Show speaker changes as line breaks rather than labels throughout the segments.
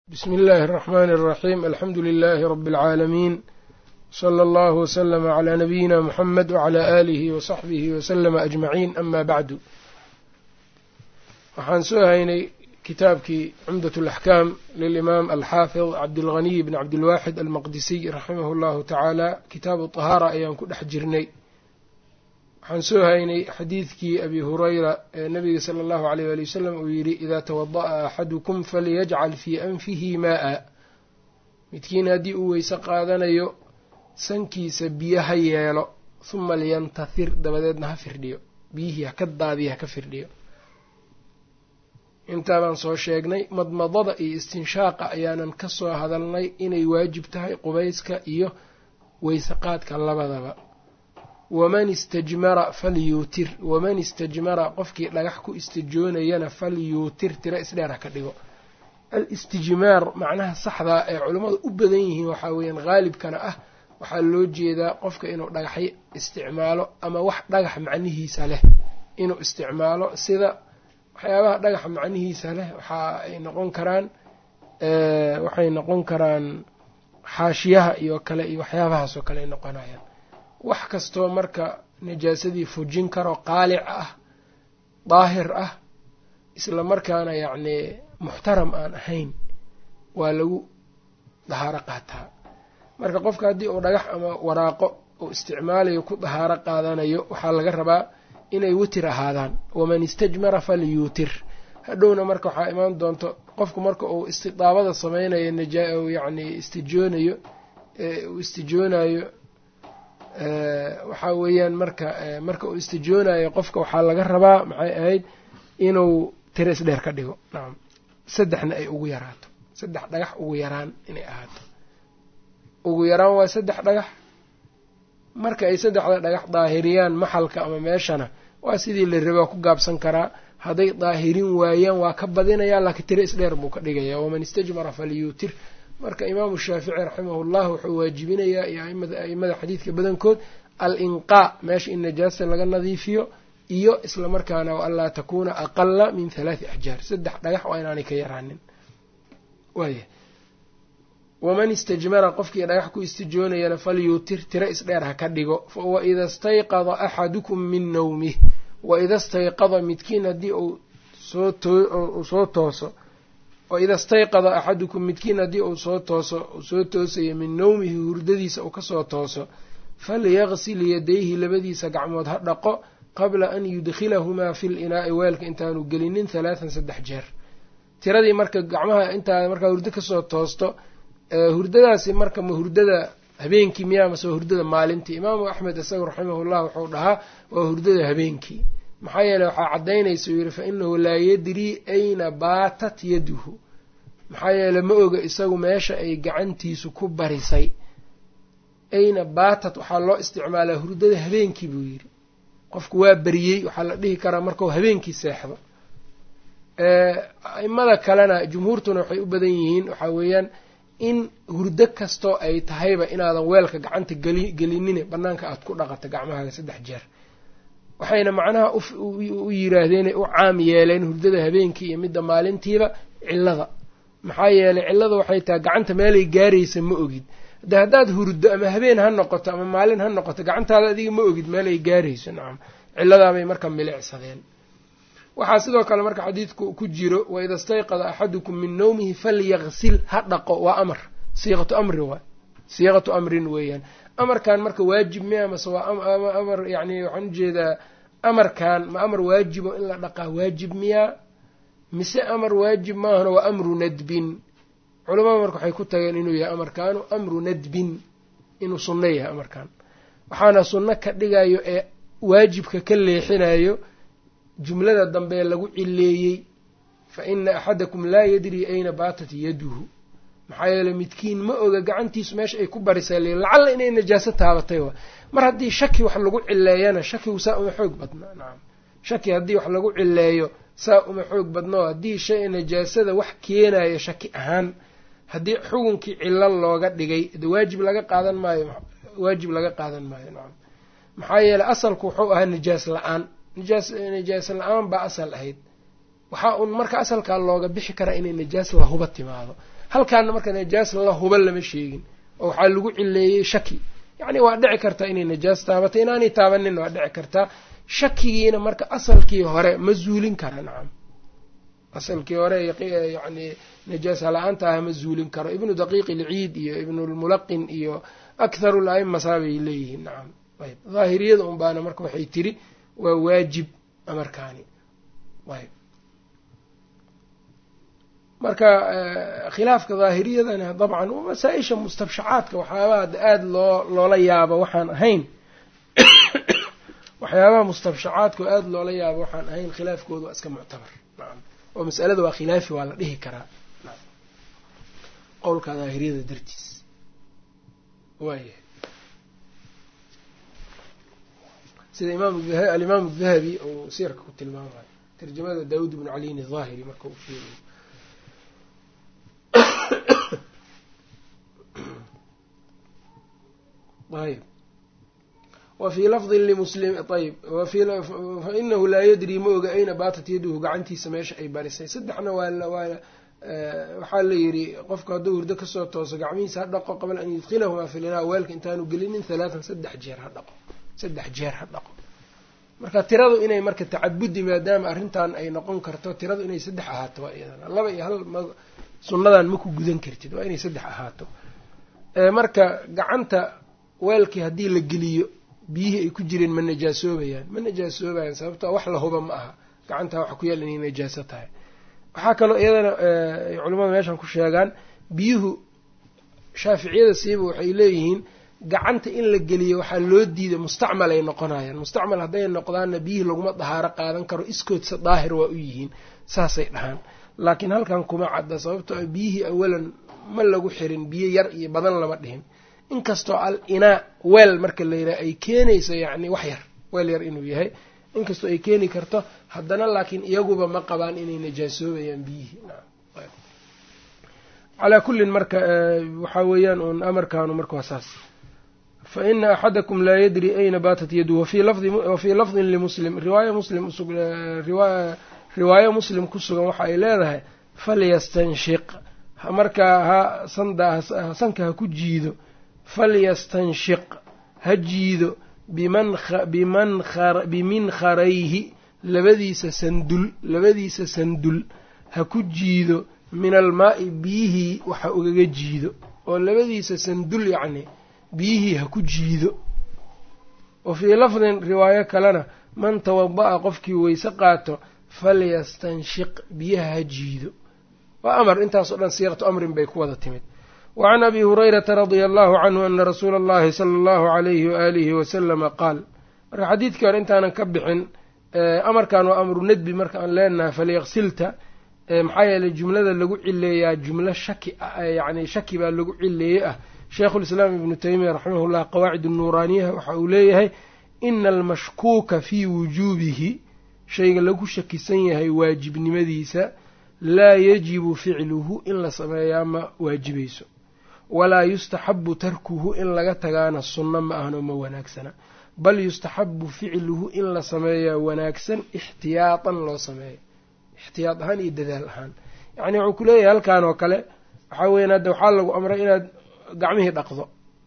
bsmi اllahi الرحmn الرaxيm alxamdu لlh rb العaalamiin slى اllah وslm عlى nabiyina mxamed وعlى آlih وصaxbih وslm أجmaعin ama bعdu waxaan soo haynay kitaabkii cumdaة الأxkaam lilimaam alxaafid cabdاlغniy bn cabdilwaxid almaqdisiy raximah اllahu tacaala kitaabu طahaara ayaan ku dhex jirnay waxaan soo haynay xadiidkii abi hurayra ee nabiga sala allahu aleyh wali wasalam uu yidhi idaa tawada'a axadukum falyajcal fii anfihi maa-a midkiin haddii uu weyse qaadanayo sankiisa biyo ha yeelo huma liyantahir dabadeedna ha firdhiyo biyihii ha ka daadiya ha ka firdhiyo intaa baan soo sheegnay madmadada iyo istinshaaqa ayaanan ka soo hadalnay inay waajib tahay qubayska iyo weyse qaadka labadaba waman istajmara falyuutir waman istajmara qofkii dhagax ku istijoonayana falyuutir tiro isdheer ha ka dhigo al-istijmaar macnaha saxdaa ee culammadu u badan yihiin waxaa weeyaan haalibkana ah waxaa loo jeedaa qofka inuu dhagaxyo isticmaalo ama wax dhagax macnihiisa leh inuu isticmaalo sida waxyaabaha dhagaxa macnihiisa leh waxa ay noqon karaan waxay noqon karaan xaashiyaha iyo kale iyo waxyaabahaasoo kale ay noqonayaan wax kastoo marka najaasadii fujin karo qaalic ah daahir ah isla markaana yacnii muxtaram aan ahayn waa lagu dahaaro qaataa marka qofka haddii uu dhagax ama waraaqo uu isticmaalayo ku dahaaro qaadanayo waxaa laga rabaa inay witir ahaadaan waman istajmara falyuutir hadhowna marka waxaa imaan doonto qofku marka uu istidaabada sameynayo naja yacni istijoonayo uu istijoonayo waxaa weeyaan marka marka uu istijoonayo qofka waxaa laga rabaa maxay ahayd inuu tiro isdheer ka dhigo nacam saddexna ay ugu yaraato saddex dhagax ugu yaraan inay ahaato ugu yaraan waa saddex dhagax marka ay saddexda dhagax daahiriyaan maxalka ama meeshana waa sidii la rabaa ku gaabsan karaa hadday daahirin waayaan waa ka badinayaa laakiin tiro isdheer buu ka dhigaya waman istajmara falyuutir marka imaamu shaafici raximahullah wuxuu waajibinayaa iyo aimada xadiidka badankood al-inqaa meesha in najaasa laga nadiifiyo iyo isla markaana wa anlaa takuuna aqala min halaati axjaar saddex dhagax waa inaanay ka yaraanin waaya waman istajmara qofkii dhagax ku istijoonayana falyuutir tiro isdheer ha ka dhigo waida stayqada axadukum min nawmih waida stayqada midkiin haddii uu soo tooso waida stayqada axadukum midkiin haddii uu soo tooso uu soo toosayo min nawmihi hurdadiisa uu kasoo tooso falyaqsil yadayhi labadiisa gacmood ha dhaqo qabla an yudkhilahumaa fi linaa'i weelka intaanu gelinin halaatan saddex jeer tiradii marka gacmaha intaa markaa hurdo kasoo toosto hurdadaasi marka ma hurdada habeenkii miyaa mase waa hurdada maalintii imaamu axmed isaga raximahullah wuxuu dhahaa waa hurdada habeenkii maxaa yeele waxaa caddaynaysa uu yidhi fa inahu laa yadrii ayna baatat yaduhu maxaa yeele ma oga isagu meesha ay gacantiisu ku barisay ayna baatat waxaa loo isticmaalaa hurdada habeenkii buu yidhi qofku waa beriyey waxaa la dhihi karaa markau habeenkii seexdo aimada kalena jumhuurtuna waxay u badan yihiin waxaa weeyaan in hurdo kastoo ay tahayba inaadan weelka gacanta gelinine bannaanka aada ku dhaqato gacmahaaga saddex jeer waxayna macnaha u yiraahdeen u caam yeeleen hurdada habeenkii iyo midda maalintiiba cillada maxaa yeelay cillada waxay tahay gacanta meelay gaaraysa ma ogid de haddaad hurdo ama habeen ha noqoto ama maalin ha noqoto gacantaada adiga ma ogid meelay gaarayso nacam cilladaabay marka milicsadeen waxaa sidoo kale marka xadiidku ku jiro waida stayqada axadukum min nawmihi falyaqsil ha dhaqo waa amar siiqatu amrin waay siiqatu amrin weeyaan amarkan marka waajib miya mase waa amar yani waxaan ujeedaa amarkan ma amar waajibo in la dhaqaa waajib miyaa mise amar waajib maahano waa amru nadbin culamada marka waxay ku tageen inuu yahay amarkaanu amru nadbin inuu sunno yahay amarkan waxaana sunno ka dhigayo ee waajibka ka leexinayo jumlada dambe lagu cileeyey fa ina axadakum laa yadrii ayna baatat yaduhu maxaa yeele midkiin ma oga gacantiisu meesha ay ku barisay le lacalla inay najaaso taabatay wa mar haddii shaki wax lagu cileeyana shakigu saa uma xoog badna nacam shaki haddii wax lagu cileeyo saa uma xoog badnao haddii shay najaasada wax keenayo shaki ahaan haddii xugunkii cilo looga dhigay de waajib laga qaadan maayo waajib laga qaadan maayo nacam maxaa yeele asalku wuxuu ahaa najaas la-aan najaas najaas la-aan baa asal ahayd waxaa un marka asalkaa looga bixi karaa inay najaas lahuba timaado halkaana marka najaas la huba lama sheegin oo waxaa lagu cileeyey shaki yacni waa dhici kartaa inay najaas taabatay inaanay taabaninna waa dhici kartaa shakigiina marka asalkii hore ma zuulin kara nacam asalkii hore yani najaasa la-aanta ah ma zuulin karo ibnu daqiiq ilciid iyo ibnulmulaqin iyo akharu la-ima saabay leeyihiin nacam ayb daahiriyada un baana marka waxay tiri waa waajib amarkaani ayb marka khilaafka daahiriyadana dabcan masaa-isha mustabshacaadka waxyaabaha aada loo loola yaabo waxaan ahayn waxyaabaha mustabshacaadka oo aada loola yaabo waxaan ahayn khilaafkooda waa iska muctabar nacam oo masalada waa khilaafi waa la dhihi karaa qowlka daahiriyada dartiis waayahay sida imaam alimaam dahabi uu siirka ku tilmaamayo tarjamada daawud ibnu caliyin ahaahiri marka uu sheegayo ayb wa fii lafdin limuslim ayb fainahu laa yadrii ma oga ayna baatat yaduhu gacantiisa meesha ay barisay saddexna waa waa waxaa la yidhi qofku hadduu hurdo kasoo tooso gacmihiisa ha dhaqo qabla an yudkilahumaa fi linaa weelka intaanu gelinin halaatan saddex jeer ha dhaqo saddex jeer ha dhaqo marka tiradu inay marka tacabudi maadaama arrintan ay noqon karto tiradu inay saddex ahaato waa iyadana laba iyo hal sunnadan ma ku gudan kartid waa inay saddex ahaato marka gacanta weelkii haddii la geliyo biyihii ay ku jireen ma najaasoobayaan ma najaasoobayaan sababtoo wax la huba ma aha gacantaa waxa ku yaal inay najaaso tahay waxaa kaloo iyadana ay culimmadu meeshan ku sheegaan biyuhu shaaficiyada siiba waxay leeyihiin gacanta in la geliyo waxaa loo diiday mustacmal ay noqonayaan mustacmal hadday noqdaanna biyihii laguma dahaaro qaadan karo iskoodsa daahir waa u yihiin saasay dhahaan laakiin halkan kuma cadda sababtoo a biyihii awalan ma lagu xirin biyo yar iyo badan lama dhihin inkastoo al inaa weel marka la yidhaha ay keenayso yacni wax yar weel yar inuu yahay inkastoo ay keeni karto haddana laakiin iyaguba ma qabaan inay najaasoobayaan biyihii calaa kullin marka waxaa weeyaan uun amarkaanu marka waa saas fa ina axadakum laa yadri ayna baatat yadu wafii lafdin limuslim riwaaya muslim riwaayo muslim ku sugan waxa ay leedahay falyastanshiq markaa ha sanda sanka ha ku jiido falyastanshiq ha jiido biminkarayhi labadiisa sandul labadiisa sandul ha ku jiido min almaa'i biyihii waxa ugaga jiido oo labadiisa sandul yacni biyihii ha ku jiido wa fii lafdin riwaayo kalena man tawada'a qofkii weyse qaato falyastanshiq biyaha ha jiido waa amar intaasoo dhan siiqatu amrin bay ku wada timid wa can abi hurayrata radia allahu canhu ana rasuula allahi sala allahu alayhi waaalihi wasalama qaal marka xadiidkii hore intaanan ka bixin amarkan waa amru nadbi marka aan leenahay falyaqsilta maxaa yeeley jumlada lagu cileeyaa jumlo shaki yacni shaki baa lagu cileeyey ah sheikhulislaam ibnu taymiya raximahullah qawaacid nuuraaniyaha waxa uu leeyahay ina almashkuuka fii wujuubihi shayga lagu shakisan yahay waajibnimadiisa laa yajibu ficluhu in la sameeyaa ma waajibayso walaa yustaxabu tarkuhu in laga tagaana sunno ma ahno ma wanaagsana bal yustaxabu ficluhu in la sameeyaa wanaagsan ixtiyaatan loo sameeyo ixtiyaad ahaan iyo dadaal ahaan yacni wuxuu ku leeyahay halkan oo kale waxaa weyan hadda waxaa lagu amray inaad gacmihii dhaqdo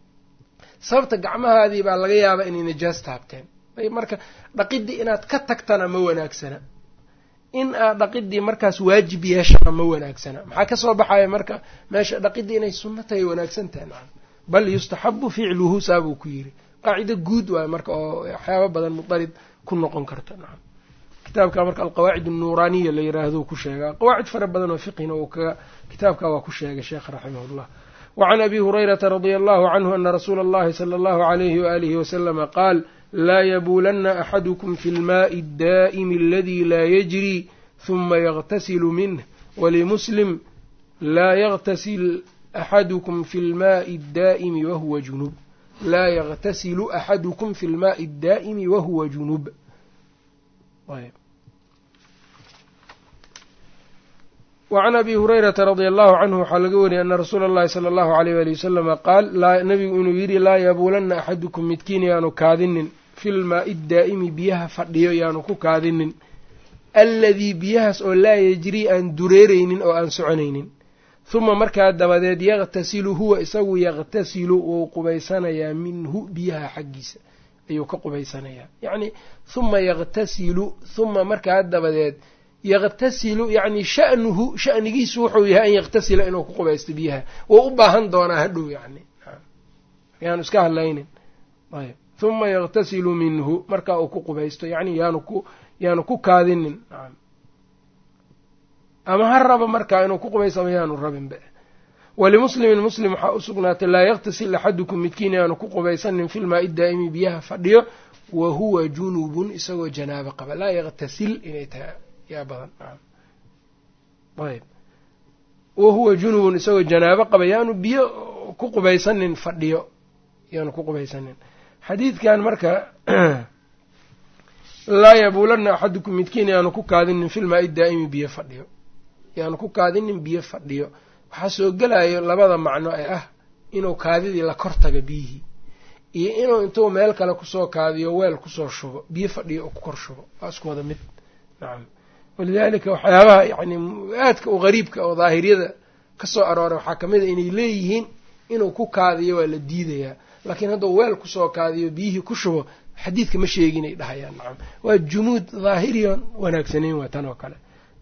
sababta gacmahaadii baa laga yaabaa inay najaas taabteen marka dhaqidii inaad ka tagtana ma wanaagsana in aad dhaqidii markaas waajib yeeshana ma wanaagsana maxaa kasoo baxaya marka meesha dhaqidii inay sunno tahay wanaagsan tahay nacam bal yustaxabu ficluhu saabuu ku yiri qaacido guud waayo marka oo waxyaaba badan mudarid ku noqon karta nacam kitaabka marka alqawaacid annuuraaniya la yiraahdo ku sheegaa qawaacid fara badan oo fiqhina uu kaga kitaabka waa ku sheegay sheekh raximahullah wacan abi hurayrata radia allahu canhu ana rasuula allahi sala allahu alayhi waalihi wasalama qaal laa yabuulanna axadukum fi lmaai addaa'imi aladi laa yajri huma yagtasilu minh walimuslim laa yagtasil axadukum fi lmaai addaa'imi wahuwa junub laa yagtasilu axadukum fi lmaai addaa'imi wahuwa junub wacan abi hurayrata radia allahu canhu waxaa laga wariyay ana rasuula allahi sala allahu alayh wali wasalama qaal nabigu inuu yidhi laa yabuulanna axadukum midkiin yaanu kaadinin filmaai daa'imi biyaha fadhiyo yaanu ku kaadinin alladii biyahaas oo laa yajrii aan dureereynin oo aan soconaynin huma markaa dabadeed yaqtasilu huwa isagu yaqtasilu wuu qubaysanayaa minhu biyaha xaggiisa ayuu ka qubaysanayaa yacni huma yaqtasilu huma markaa dabadeed yaqtasilu yacni sha'nuhu sha'nigiisu wuxuu yahay an yaqtasila inuu ku qubaysto biyaha wou u baahan doonaa hadhow yacni yaanu iska hadlaynin ayb huma yaqtasilu minhu markaa uu ku qubaysto yacni yaanu ku yaanu ku kaadinin ama ha raba markaa inuu ku qubaysto ama yaanu rabinba walimuslimin muslim waxaa u sugnaatay laa yaktasil axadukum midkiin yaanu ku qubaysanin filmaai daa'imi biyaha fadhiyo wa huwa junubun isagoo janaabo qaba laa yaktasil inay tahay yaa badan ayb wa huwa junubun isagoo janaabo qaba yaanu biyo ku qubaysanin fadhiyo yaanu ku qubaysanin xadiidkan marka laa yabuulanna axadukum midkiin yaanu ku kaadinin filmaai daa'imi biyo fadhiyo yaanu ku kaadinin biyo fadhiyo waxaa soo gelayo labada macno ee ah inuu kaadidii la kor taga biyihii iyo inuu intuu meel kale kusoo kaadiyo weel kusoo shubo biyo fadhiyo oo ku kor shubo waa isku wada mid nacam walidaalika waxyaabaha yacni aadka u qariibka oo daahiriyada ka soo arooray waxaa ka mid a inay leeyihiin inuu ku kaadiyo waa la diidayaa laakiin hadduu weel kusoo kaadiyo biyihii ku shubo xadiidka ma sheeginay dhahayaan nacam waa jumuud daahiriyon wanaagsanayn waa tan oo kale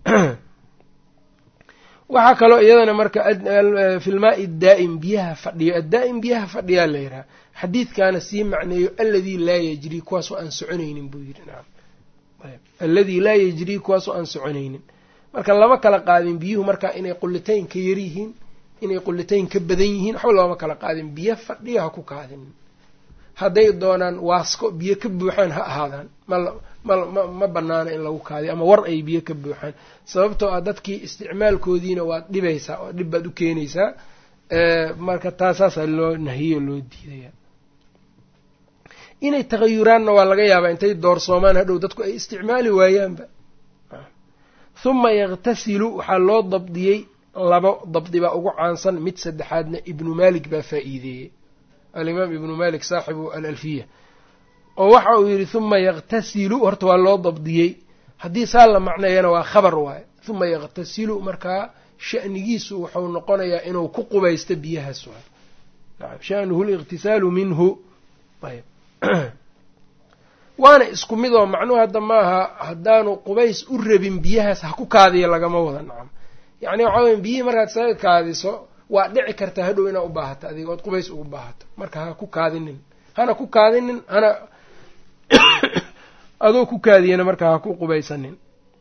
waxaa kaloo iyadana marka filmaai daa'im biyaha fadhiyo addaa'im biyaha fadhiyaa la yidhaha xadiidkaana sii macneeyo alladii laa yajrii kuwaasoo aan soconaynin buu yidhi nacam alladii laa yajrii kuwaasoo aan soconaynin marka lama kala qaadin biyuhu marka inay qullitayn ka yar yihiin inay qullitayn ka badan yihiin waxba looma kala qaadin biyo fadhiyo ha ku kaadinin hadday doonaan waasko biyo ka buuxaan ha ahaadaan ma ma banaana in lagu kaadiyo ama war ay biyo ka buuxaan sababtoo ah dadkii isticmaalkoodiina waad dhibaysaa oo dhib baad u keenaysaa marka taasaasaa loo nahiyo loo diidaya inay tagayuraanna waa laga yaabaa intay doorsoomaan hadhow dadku ay isticmaali waayaanba huma yaqtasilu waxaa loo dabdiyey labo dabdi baa ugu caansan mid saddexaadna ibnu maalik baa faa'iideeyey alimaam ibnu malik saaxibu alalfiya oo waxa uu yidhi huma yaqtasilu horta waa loo dabdiyey haddii saa la macneeyana waa khabar waaye huma yaqtasilu markaa sha'nigiisu wuxuu noqonayaa inuu ku qubaysto biyahaas waay nacam sha'nuhu liqtisaalu minhu ayb waana isku mid oo macnuhu hadda maaha haddaanu qubays u rabin biyahaas ha ku kaadiyo lagama wada nacam yacni waxaa weya biyihii markaad isaga kaadiso waa dhici kartaa hadhow inaad u baahato adiga ood qubays ugu baahato marka ha ku kaadinin hana ku kaadinin hana adoo ku kaadiyana marka ha ku qubaysanin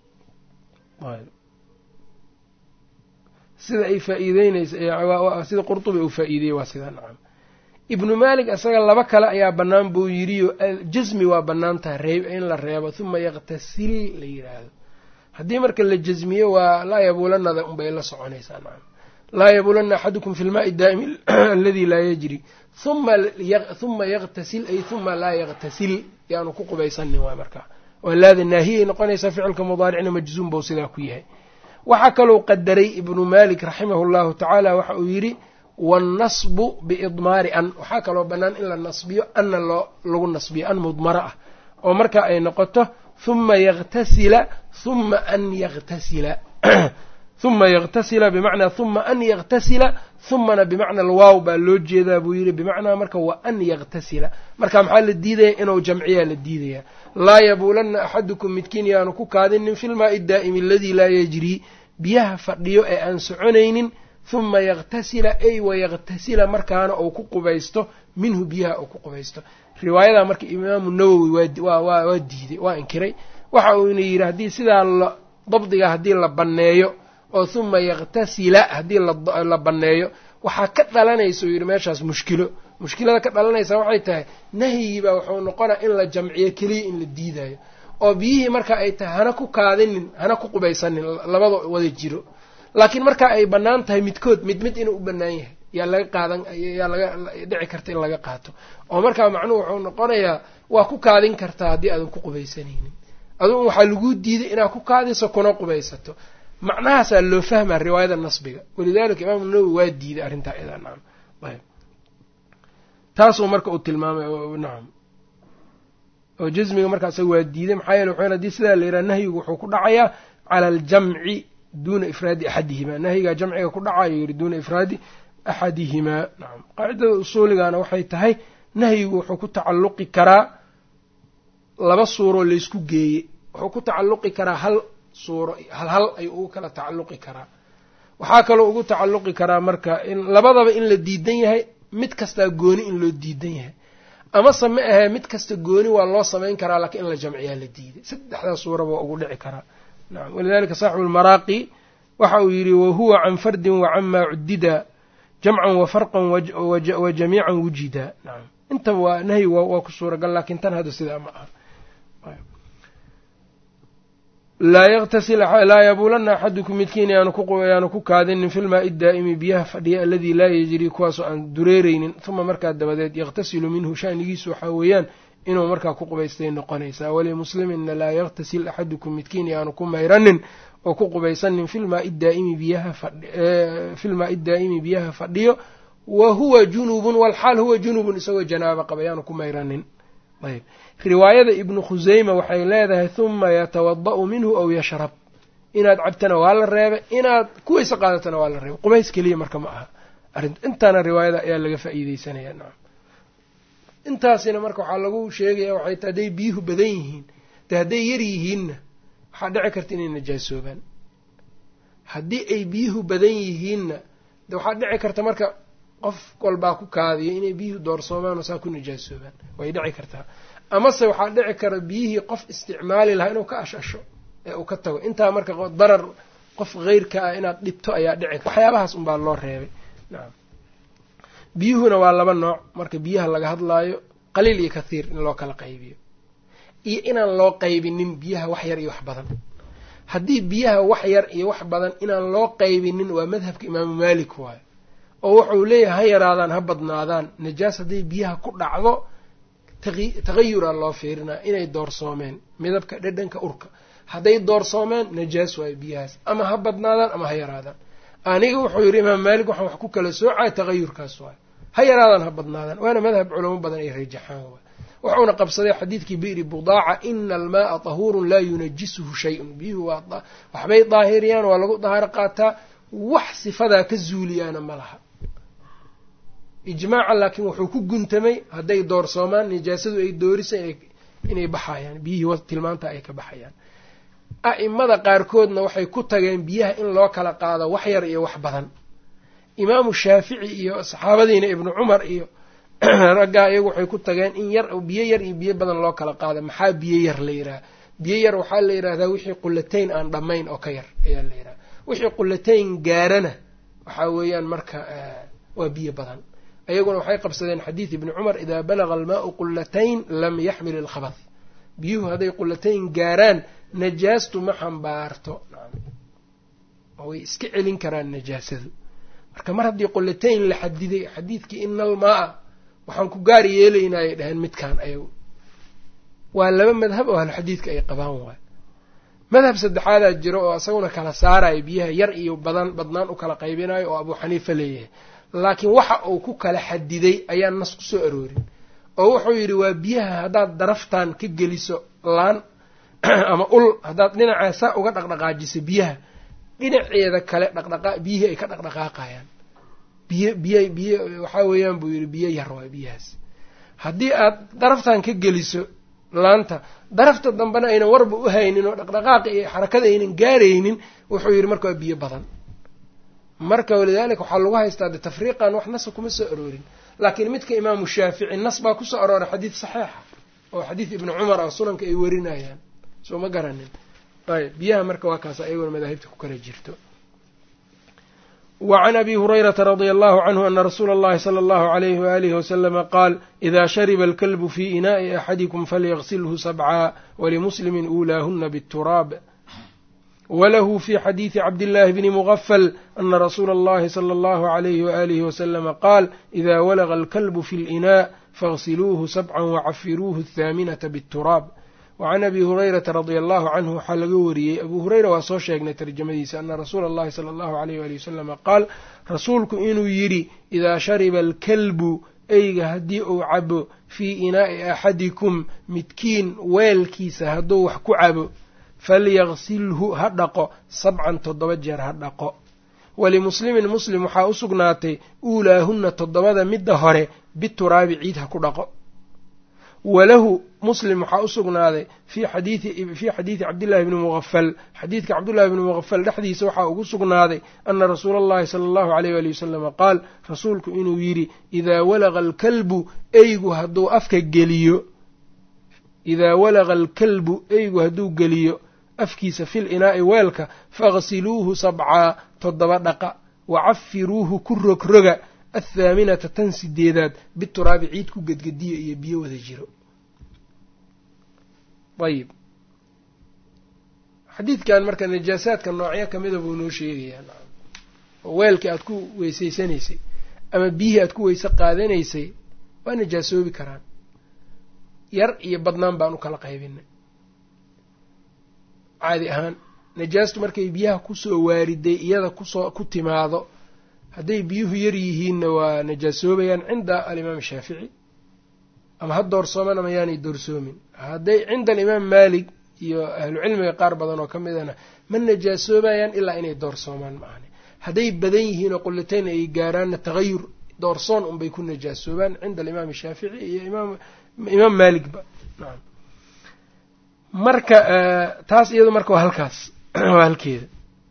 sida ay faa'iideynaysa sida qurtubi uu faa'iideyey waa sidaa nacam ibnu maalik isaga laba kale ayaa bannaan buu yidhiyo jasmi waa bannaan tahay reeb in la reebo huma yaqtasil la yidhaahdo haddii marka la jasmiyo waa laa yabuulanada unbay la soconaysaa nacam laa yabuulanna axadukum fi lmaai daa'imi aladi laa yajri huma yaqtasil ay huma laa yaqtasil yaanu ku qubaysanin waay markaa oo laada naahiyay noqonaysaa ficilka mudaaricna majzuum bou sidaa ku yahay waxaa kalou qadaray ibnu malik raximahu llahu tacaala waxa uu yidhi wannasbu biidmaari an waxaa kaloo bannaan in la nasbiyo anna loo lagu nasbiyo an mudmara ah oo marka ay noqoto huma yaqtasila huma an yaqtasila huma yaqtasila bimacnaa huma an yaqtasila humana bimacna alwaaw baa loo jeedaa buu yidhi bimacnaa marka wa an yaqtasila marka maxaa la diidaya inuu jamciyaa la diidaya laa yabuulanna axadukum midkiin yaanu ku kaadinin filmaai daa'imi aladii laa yajrii biyaha fadhiyo ee aan soconaynin huma yaqtasila ay wayaqtasila markaana uu ku qubaysto minhu biyaha uu ku qubaysto riwaayadaa marka imaamu nawowi waa diiday waa inkiray waxa uu ina yidhi haddii sidaa dabdiga haddii la banneeyo oo huma yaqtasila haddii la banneeyo waxaa ka dhalanaysa uu yidhi meeshaas mushkilo mushkilada ka dhalanaysa waxay tahay nahyigiibaa wuxuu noqonaa in la jamciyo keliya in la diidayo oo biyihii marka ay tahay hana ku kaadinin hana ku qubaysanin labada wada jiro laakiin marka ay bannaan tahay midkood mid mid inuu u bannaan yahay yaa laga qaadan yaa laga dhici karta in laga qaato oo markaa macnuhu wuxuu noqonayaa waa ku kaadin kartaa haddii aadan ku qubaysanaynin adugu waxaa laguu diiday inaad ku kaadiso kuna qubaysato macnahaasaa loo fahmaa riwaayada nasbiga walidalika imaamu nawowi waa diiday arrintaa idaa nacam ayb taasuu marka uu tilmaamay nacam oo jasmiga marka isaga waa diiday maxaa yeele wuxuu hadii sidaa la yidhaha nahyigu wuxuu ku dhacayaa cala aljamci duuna ifraadi axadihimaa nahyigaa jamciga ku dhacayo yidhi duuna ifraadi axadihimaa nacam qaacidada usuuligana waxay tahay nahyigu wuxuu ku tacalluqi karaa laba suuroo laysku geeye wuxuu ku tacalluqi karaa hal suuro hal hal ayuu ugu kala tacalluqi karaa waxaa kaloo ugu tacalluqi karaa marka in labadaba in la diidan yahay mid kastaa gooni in loo diidan yahay amase ma ahee mid kasta gooni waa loo samayn karaa laakiin in la jamciyaa la diiday saddexdaa suuraba waa ugu dhici karaa nacam walidalika saaxibu lmaraaqi waxa uu yidhi wahuwa can fardin wa camaa cudida jamcan wa farqan wa jamiican wujida nacam intaba waa nahyi waa ku suuragal laakiin tan hadda sidaa ma aha laa yaktasil laa yabuulanna axadukum midkiin yaanu ku kaadinin fi lmaai daa'imi biyaha fadhiya aladii laa yajrii kuwaasoo aan dureereynin uma markaa dabadeed yakhtasilu minhu shanigiisu waxaa weeyaan inuu markaa ku qubaystay noqonaysaa walimuslimina laa yaktasil axadukum midkiin yaanu ku mayranin oo ku qubaysanin filmaai daa'imi biyaha filmaai daa'imi biyaha fadhiyo wa huwa junubun walxaal huwa junubun isagoo janaaba qaba yaanu ku mayranin ayb riwaayada ibnu khuseyma waxay leedahay huma yatawada'u minhu aw yashrab inaad cabtana waa la reebay inaad kuwayse qaadatana waa la reebay qubays keliya marka ma aha arrin intaana riwaayada ayaa laga faa'iideysanaya nacam intaasina marka waxaa lagu sheegaya waxay ta hadday biyuhu badan yihiin de hadday yar yihiinna waxaa dhici karta inay najaasoobaan haddii ay biyuhu badan yihiinna de waxaa dhici karta marka qof walbaa ku kaadiyo inay biyuhu doorsoomaan oo saa ku najaasoobaan way dhici kartaa amase waxaa dhici kara biyihii qof isticmaali lahaa inuu ka ashasho ee uu ka tago intaa marka darar qof heyrka ah inaad dhibto ayaa dhici kara waxyaabahaas unbaa loo reebay nacam biyuhuna waa laba nooc marka biyaha laga hadlaayo qaliil iyo kathiir in loo kala qaybiyo iyo inaan loo qaybinin biyaha wax yar iyo wax badan haddii biyaha wax yar iyo wax badan inaan loo qaybinin waa madhabka imaamu maalik waayo oo wuxuu leeyahay ha yaraadaan ha badnaadaan najaas hadday biyaha ku dhacdo tagayuraa loo fiirinaa inay doorsoomeen midabka dhedhanka urka hadday doorsoomeen najaas waayo biyahaas ama ha badnaadaan ama ha yaraadaan aniga wuxuu yidhi imaam maalik waxaan wax ku kala soocaya tagayurkaas waayo ha yaraadaan ha badnaadaan waana madhab culamo badan ay rajaxaan waay wuxuuna qabsaday xadiidkii bi'ri budaaca ina almaaa tahuurun laa yunajisuhu shay-un biyuhu waa waxbay daahiriyaan waa lagu dahaaro qaataa wax sifadaa ka zuuliyaana ma laha ijmaaca laakiin wuxuu ku guntamay hadday doorsoomaan nijaasadu ay doorisa inay baxayaan biyihii tilmaanta ay ka baxayaan a'imada qaarkoodna waxay ku tageen biyaha in loo kala qaado wax yar iyo wax badan imaamu shaafici iyo saxaabadiina ibnu cumar iyo raggaa iyagu waxay ku tageen in yar biyo yar iyo biyo badan loo kala qaado maxaa biyo yar la yidhaha biyo yar waxaa la yidhahdaa wixii qulatayn aan dhammayn oo ka yar ayaa la yidhaha wixii qulatayn gaarana waxaa weeyaan marka waa biyo badan ayaguna waxay qabsadeen xadiid ibni cumar idaa balaga almaau qulatayn lam yaxmil ilkhabath biyuhu hadday qulatayn gaaraan najaastu ma xambaarto way iska celin karaan najaasadu marka mar haddii qulatayn la xadiday xadiidkii ina almaa-a waxaan ku gaar yeelaynayay dhaheen midkaan ayagu waa laba madhab oo ahluxadiidka ay qabaan waay madhab saddexaadaa jiro oo isaguna kala saarayo biyaha yar iyo badan badnaan u kala qaybinayo oo abuu xaniifa leeyahay laakiin waxa uu ku kala xadiday ayaan nas ku soo aroorin oo wuxuu yidhi waa biyaha haddaad daraftan ka geliso laan ama ul haddaad dhinacaa saa uga dhaqdhaqaajiso biyaha dhinaceeda kale dhaqdhaqa biyihii ay ka dhaqdhaqaaqayaan biyo biyo biyo waxaa weeyaan buu yidhi biyo yar waay biyahaas haddii aad daraftan ka geliso laanta darafta dambena aynan warba u haynin oo dhaqdhaqaaqa iyo xarakada aynan gaaraynin wuxuu yidhi marka waa biyo badan marka walidaalika waxaa lagu haystaa de tafriiqan wax nasa kuma soo aroorin laakiin midka imaamu shaafici nas baa kusoo arooray xadiid saxiixa oo xadiid ibni cumar ah sunanka ay warinayaan soo ma garanin ayb biyaha marka waa kaas ayagona madaahibta ku kala jirto wa can abi hurayrata radia allahu canhu ana rasuula allahi sala allahu alayhi waalihi wasalama qaal ida shariba alkalbu fii inaa'i axadikum falyaqsilhu sabcaa walimuslimin uulaahuna bituraab wlahu fi xadiidi cabdillahi bni mugafal ana rasuula allahi sala allahu alayhi waalihi wasalama qaal ida walaga alkalbu fi linaa faغsiluuhu sabcan wacafiruuhu athaaminata bituraab wacan abi hurayrata radia allahu canhu waxaa laga wariyey abuu hureyra waa soo sheegnay tarjamadiisa ana rasuula allahi sala allahu alayh wali wasalama qaal rasuulku inuu yidhi idaa shariba alkalbu eyga haddii uu cabo fii inaa'i axadikum midkiin weelkiisa hadduu wax ku cabo falyaqsilhu ha dhaqo sabcan toddoba jeer ha dhaqo walimuslimin muslim waxaa u sugnaatay uulaahunna toddobada midda hore bituraabi ciid ha ku dhaqo walahu muslim waxaa u sugnaaday fii xadiifii xadiidi cabdillahi bni muqafal xadiidka cabdullahi bni muqafal dhexdiisa waxaa ugu sugnaaday ana rasuula allahi sala allahu aleyh wali wasalama qaal rasuulku inuu yidhi idaa walaqa alkalbu eygu hadduu afka geliyo idaa walaqa alkalbu eygu hadduu geliyo afkiisa fil inaa'i weelka faghsiluuhu sabcaa toddoba dhaqa wacafiruuhu ku rogroga athaaminata tan sideedaad bituraabi ciid ku gedgediyo iyo biyo wada jiro ayib xadiidkan marka najaasaadka noocyo kamida buu noo sheegayaa oo weelkii aad ku weysaysanaysay ama biyihii aad ku weyse qaadanaysay waa najaasoobi karaan yar iyo badnaan baan u kala qaybinay caadi ahaan najaastu markay biyaha kusoo waariday iyada kusoo ku timaado hadday biyuhu yar yihiinna waa najaasoobayaan cinda alimaam shaafici ama ha doorsooman ama yaanay doorsoomin hadday cinda alimaam maalik iyo ahlucilmiga qaar badan oo ka midana ma najaasoobayaan ilaa inay doorsoomaan maahane hadday badan yihiin oo qullitayn ay gaaraanna tagayur doorsoon unbay ku najaasoobaan cinda alimaam shaafici iyo imaam maaligba naam marka taas iyado marka waa halkaas waa halkeeda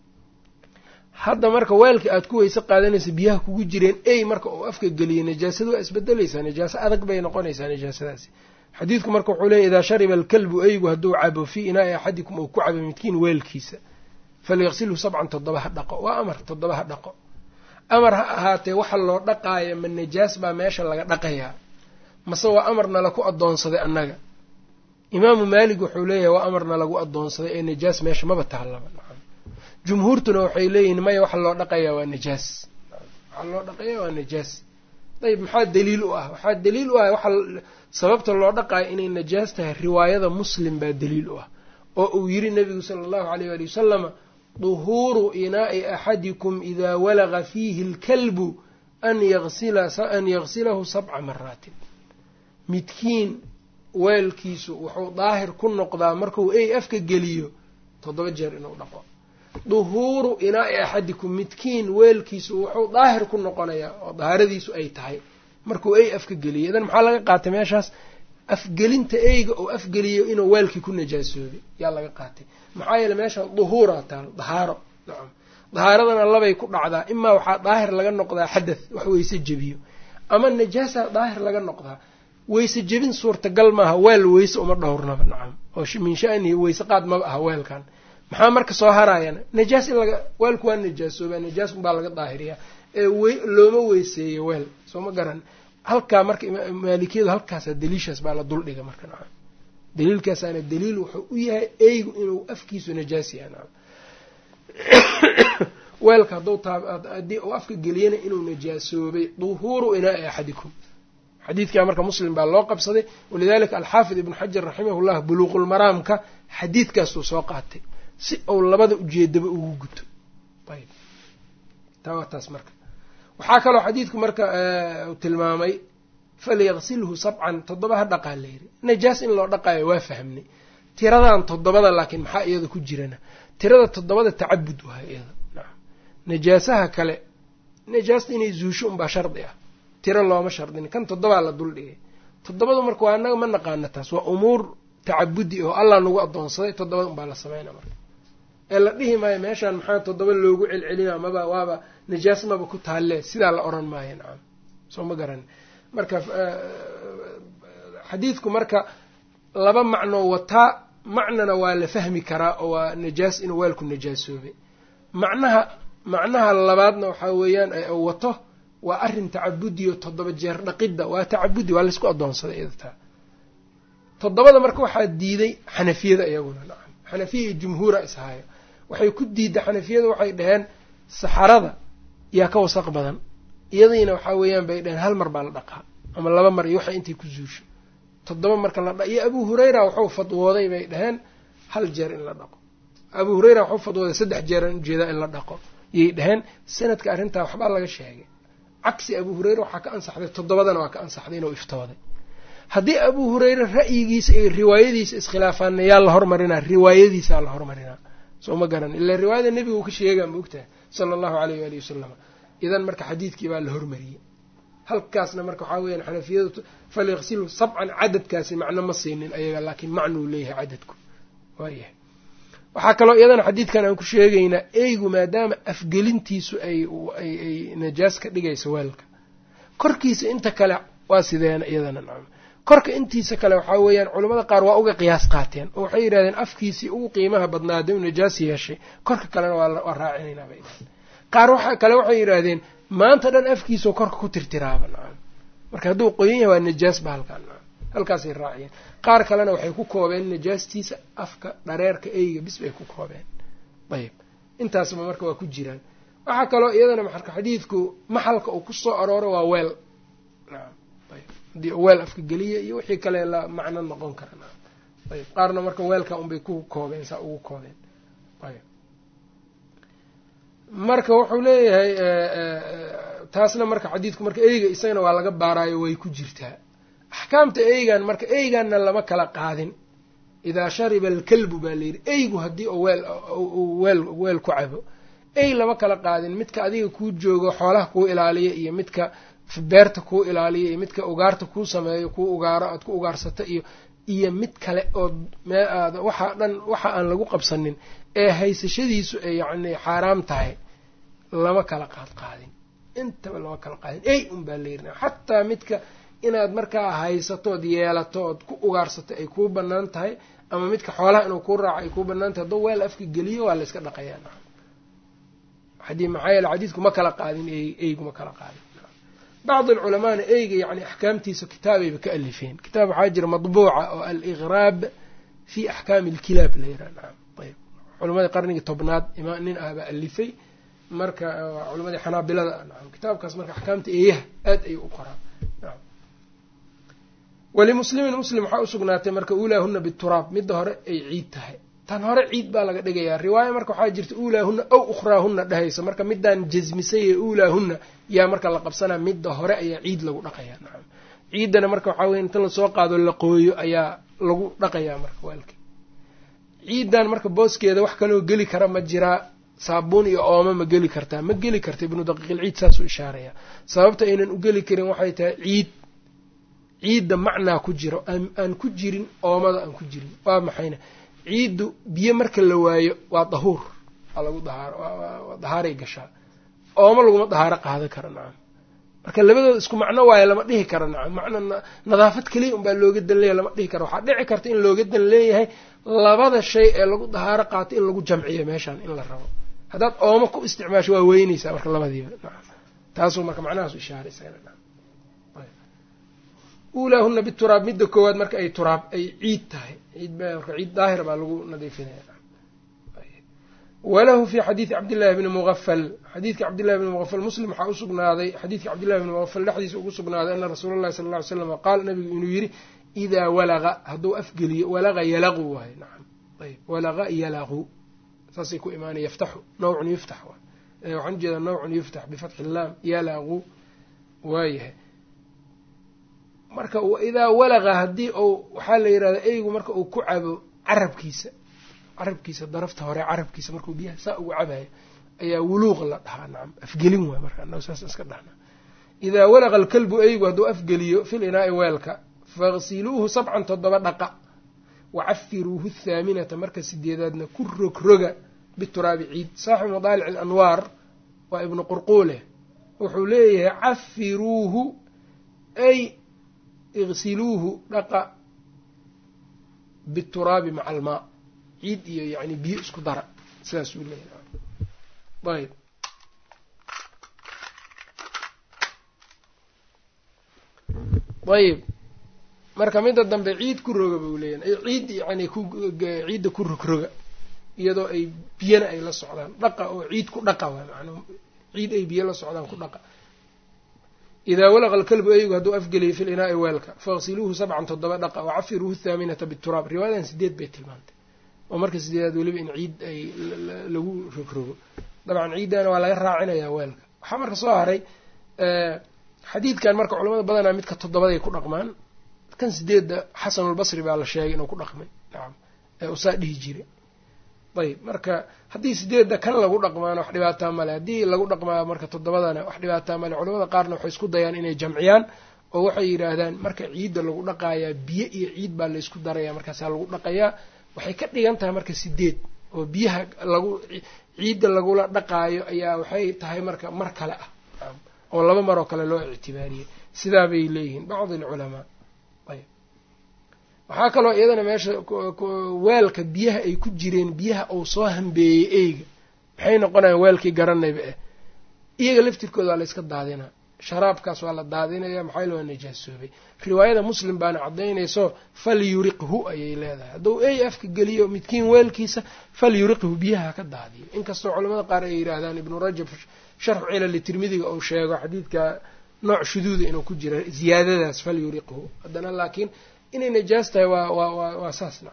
hadda marka weelka aad ku weyse qaadanaysa biyaha kugu jireen ey marka uu afka geliyay najaasada waa isbedelaysaa najaaso adag bay noqonaysaa najaasadaasi xadiidku marka wuxuu leeyay idaa shariba alkalbu eygu hadduu cabo fii inaa'i axadikum uu ku cabo midkiin weelkiisa falyaqsilhu sabcan toddoba ha dhaqo waa amar toddoba ha dhaqo amar ha ahaatee waxa loo dhaqaaya ma najaas baa meesha laga dhaqayaa mase waa amarna laku addoonsaday annaga imaamu maalik wuxuu leeyahay waa amarna lagu addoonsaday ee najaas meesha maba taallaba jumhuurtuna waxay leeyihin maya waxa loo dhaqayaa waa najaas waxaa loo dhaqayaa waa najaas ayb maxaa daliil u ah waxaa daliil u ah waxa sababta loo dhaqayo inay najaas tahay riwaayada muslim baa daliil u ah oo uu yidhi nabigu sala allahu aleyh ali wasalama duhuuru inaa'i axadikum idaa walaga fiihi alkalbu an an yagsilahu sabca maraatin midkiin weelkiisu wuxuu daahir ku noqdaa markuu ey afka geliyo toddoba jeer inuu dhaqo duhuuru inaa'i axadikum midkiin weelkiisu wuxuu daahir ku noqonayaa oo dahaaradiisu ay tahay markuu ey afka geliyo idan maxaa laga qaatay meeshaas afgelinta eyga oo afgeliyo inuu weelkii ku najaasoobay yaa laga qaatay maxaa yeele meeshaan duhuuraa taalo dahaaro nacam dahaaradana labay ku dhacdaa imaa waxaa daahir laga noqdaa xadath wax weyse jebiyo ama najaasaa daahir laga noqdaa weyse jebin suurtagal maaha weel weyse uma dhowrnaba nacam oo min shanihi weyse qaad maba aha weelkan maxaa marka soo haraayana najaas in laga weelku waa najaasoobaa najaas unbaa laga daahiriyaa ee looma weyseeyo weel soo ma garan halkaa marka maalikiyadu halkaasa daliishaas baa la duldhiga marka nacam daliilkaasaana daliil wuxuu u yahay eygu inuu afkiisu najaas yahay nacam weelka hadduu haddii uu afka geliyana inuu najaasoobay duhuuru inaa'i axadikum xadiidkaa marka muslim baa loo qabsaday walidalika alxaafid ibnu xajar raximahullah buluuqulmaraamka xadiidkaasuu soo qaatay si uu labada ujeedaba ugu guto ayb taa waa taas marka waxaa kaloo xadiidku marka tilmaamay falyaqsilhu sabcan toddoba ha dhaqaa layiri najaas in loo dhaqaayo waa fahmnay tiradan toddobada laakiin maxaa iyada ku jirana tirada toddobada tacabud wahay iyada nacam najaasaha kale najaasta inay zuusho unbaa shardi ah tiro looma shardin kan toddobaa la duldhigay toddobadu marka waa anaga ma naqaana taas waa umuur tacabudi oo allah nagu addoonsaday toddobada unbaa la sameynaa marka ee la dhihi maayo meeshaan maxaa toddoba loogu celcelina maba waaba najaas maba ku taalle sidaa la odhan maayo nacam soo ma garan marka xadiidku marka laba macnoo wataa macnana waa la fahmi karaa oo waa najaas inuu weelku najaasoobay macnaha macnaha labaadna waxaa weeyaan wato waa arrin tacabudiyo toddoba jeer dhaqidda waa tacabudi waa laysku addoonsaday idataa toddobada marka waxaa diiday xanafiyada iyaguna nacam xanafiya iyo jumhuura ishaayo waxay ku diidda xanafiyada waxay dhaheen saxarada yaa ka wasaq badan iyadiina waxaa weeyaan bay dhaheen hal mar baa la dhaqaa ama laba mar iyo waxay intay ku zuusho toddoba marka la dha iyo abu hurayra waxuu fadwooday bay dhaheen hal jeer in la dhaqo abu hurayra waxuu fadwooday saddex jeeraan ujeedaa in la dhaqo yay dhaheen sanadka arrintaa waxbaa laga sheegay cagsi abu hureyre waxaa ka ansaxday toddobadana waa ka ansaxday inuu iftooday haddii abuu hureyre ra'yigiisa iyo riwaayadiisa iskhilaafaanna yaa la hormarinaa riwaayadiisaa la hormarinaa soo ma garan ila riwaayada nebiga uu ka sheegaa ma ogtahay sala allahu aleyh waalihi wasalam idan marka xadiidkii baa la hormariyey halkaasna marka waxaa weyaan xanafiyadu falyaqsilu sabcan cadadkaasi macno ma siinin ayaga laakiin macnuu leeyahay cadadku waayahay waxaa kaloo iyadana xadiidkan aan ku sheegaynaa eygu maadaama afgelintiisu ay ay najaas ka dhigayso weelka korkiisa inta kale waa sideena iyadana nacam korka intiisa kale waxaa weeyaan culimmada qaar waa uga qiyaas qaateen oo waxay yidhahdeen afkiisii ugu qiimaha badnaada u najaas yeeshay korka kalena waa raacinaynaa bay dhahdeen qaar waxa kale waxay yidhaahdeen maanta dhan afkiisao korka ku tirtiraaba nacam marka hadduu qoyan yahay waa najaas ba halkaan nacam halkaasay raaciyeen qaar kalena waxay ku koobeen najaastiisa afka dhareerka eyga bis bay ku koobeen ayb intaasba marka waa ku jiraan waxaa kaloo iyadana marka xadiidku maxalka uu kusoo arooro waa weel nacam ayb haddii weel afka geliya iyo wixii kale la macno noqon kara nacam ayb qaarna marka weelka unbay ku koobeen saa ugu koobeen ayb marka wuxuu leeyahay taasna marka xadiidku marka eyga isagana waa laga baaraayo way ku jirtaa axkaamta eygan marka eyganna lama kala qaadin idaa shariba alkalbu baa layidhi eygu haddii u weel weel weel ku cabo ey lama kala qaadin midka adiga kuu joogo xoolaha kuu ilaaliya iyo midka beerta kuu ilaaliya iyo midka ugaarta kuu sameeyo kuu ugaaro aad ku ugaarsato iyo iyo mid kale oo mee aada waxaa dhan waxa aan lagu qabsanin ee haysashadiisu ay yacni xaaraam tahay lama kala qaad qaadin intaba lama kala qaadin ey un baa layidhi xataa midka inaad markaa haysato ood yeelato ood ku ugaarsato ay kuu banaan tahay ama midka xoolaha inuu kuu raaco ay kuu banaan tahay hadduu weel afka geliyo waa la yska dhaqayaa nacam xadii maxaa yeele xadiidku ma kala qaadin eygu ma kala qaadin bacdi alculamaana eyga yani axkaamtiisa kitaabayba ka alifeen kitaab waxaa jira madbuuca oo aliqraab fi axkaami alkilaab la yiraha nacam ayb culamadii qarnigii tobnaad ima nin ah baa alifay marka culamadii xanaabilada nacam kitaabkaas marka axkaamta eeyaha aad ayuu u qoraa nacam walimuslimin muslim waxaa usugnaatay marka uulaahuna bituraab midda hore ay ciid tahay tan hore ciid baa laga dhigayaa riwaaya marka waxaa jirta uulaahuna aw ukhraahuna dhehayso marka midaan jasmisay ee uulaahuna yaa marka la qabsanaa midda hore ayaa ciid lagu dhaqayaa nacam ciiddana marka waxaa weye inta lasoo qaado la qooyo ayaa lagu dhaqayaa marka waalki ciiddan marka booskeeda wax kaloo geli kara ma jiraa saabuun iyo ooma ma geli kartaa ma geli karta ibnu daqiiqilciid saasuu ishaarayaa sababta aynan u geli karin waxay tahay ciid ciidda macnaa ku jiro aan ku jirin oomada aan ku jirin waa maxayna ciiddu biyo marka la waayo waa dahuur waa lagu dahaar dahaaray gashaa ooma laguma dahaaro qaadan kara nacam marka labadooda isku macno waayo lama dhihi karo nacam macna nadaafad keliya unbaa looga dan leeyahy lama dhihi karo waxaa dhici karta in looga dan leeyahay labada shay ee lagu dahaaro qaato in lagu jamciyo meeshaan in la rabo haddaad ooma ku isticmaasho waa weyneysaa marka labadiiba nacam taasuu marka macnahaas ishaaray isagana nacam uulaahuna bituraab midda koowaad marka ay turaab ay ciid tahay ciid ba marka ciid daahir baa lagu nadiifinaya walahu fi xadiidi cabdillahi bni muqafal xadiidka cabdillahi bni muqafal muslim waxaa usugnaaday xadiidka cabdillahi bni muqafal dhexdiisa ugu sugnaaday ana rasuula allahi sala lla ly slam qaal nabigu inuu yidhi idaa walaqa hadduu afgeliyo walaqa yalaqu waayo nacam ayb walaqa yalaqu saasay ku imaanaya yaftaxu nawcun yuftax waxaan ujeedaa nawcun yuftax bifatxi illaam yalaqu waayahay marka idaa walaqa haddii uu waxaa la yidhahda eygu marka uu ku cabo carabkiisa carabkiisa darafta hore carabkiisa markuu biyaha saa ugu cabayo ayaa wuluuq la dhahaa nacam afgelin waay marka anagu saas iska dhahna idaa walaqa alkalbu eygu hadduu afgeliyo fil inaa'i weelka faqsiluuhu sabcan toddoba dhaqa wacafiruuhu athaaminata marka sideedaadna ku rogroga bituraabi ciid saaxibu madaalic alanwaar waa ibnu qurquule wuxuu leeyahay cafiruuhu ay igsiluuhu dhaqa bituraabi maca almaa ciid iyo yani biyo isku dara sidaasuu leeyahay ayb ayb marka midda dambe ciid ku roga buu leeyahay ciid yani ku ciidda ku rogroga iyadoo ay biyana ay la socdaan dhaqa oo ciid ku dhaqa waa manaa ciid ay biyo la socdaan ku dhaqa idaa walaqa alkalbu eygu hadduu afgeliyo fi linaa'i weelka faqsiluuhu sabcan toddoba dhaqa wacafiruuhu thaaminata bituraab riwaayadan sideed bay tilmaantay oo marka sideedaad weliba in ciid ay lagu rogrogo dabcan ciiddana waa laga raacinayaa weelka waxaa marka soo haray xadiidkan marka culamada badanaa midka toddobaday ku dhaqmaan kan sideedda xasanulbasri baa la sheegay inuu ku dhaqmay nacam ee usaa dhihi jiray ayb marka haddii sideedda kan lagu dhaqmaana wax dhibaataa male haddii lagu dhaqmaa marka toddobadana wax dhibaataa male culamada qaarna waxay isku dayaan inay jamciyaan oo waxay yidhaahdaan marka ciidda lagu dhaqayaa biyo iyo ciid baa laysku daraya markaasaa lagu dhaqayaa waxay ka dhigan tahay marka sideed oo biyaha lagu ciidda lagula dhaqaayo ayaa waxay tahay marka mar kale ah oo laba maroo kale loo ictibaariyey sidaa bay leeyihiin bacdi alculamaa ayb waxaa kaloo iyadana meesha weelka biyaha ay ku jireen biyaha uu soo hambeeyey eyga maxay noqonayaan weelkii garanayba eh iyaga laftirkooda waa la yska daadinaa sharaabkaas waa la daadinaya maxaa yale waa najaasoobay riwaayada muslim baana caddaynayso fal yuriqhu ayay leedahay hadduu ey afka geliyo midkiin weelkiisa fal yuriqhu biyaha ka daadiyo inkastoo culamada qaar ay yidhaahdaan ibnu rajab sharxu cilali tirmidiga uu sheego xadiidka nooc shuduuda inuu ku jira ziyaadadaas fal yuriqhu haddana laakiin inay najaas tahay waa waa waa saas naca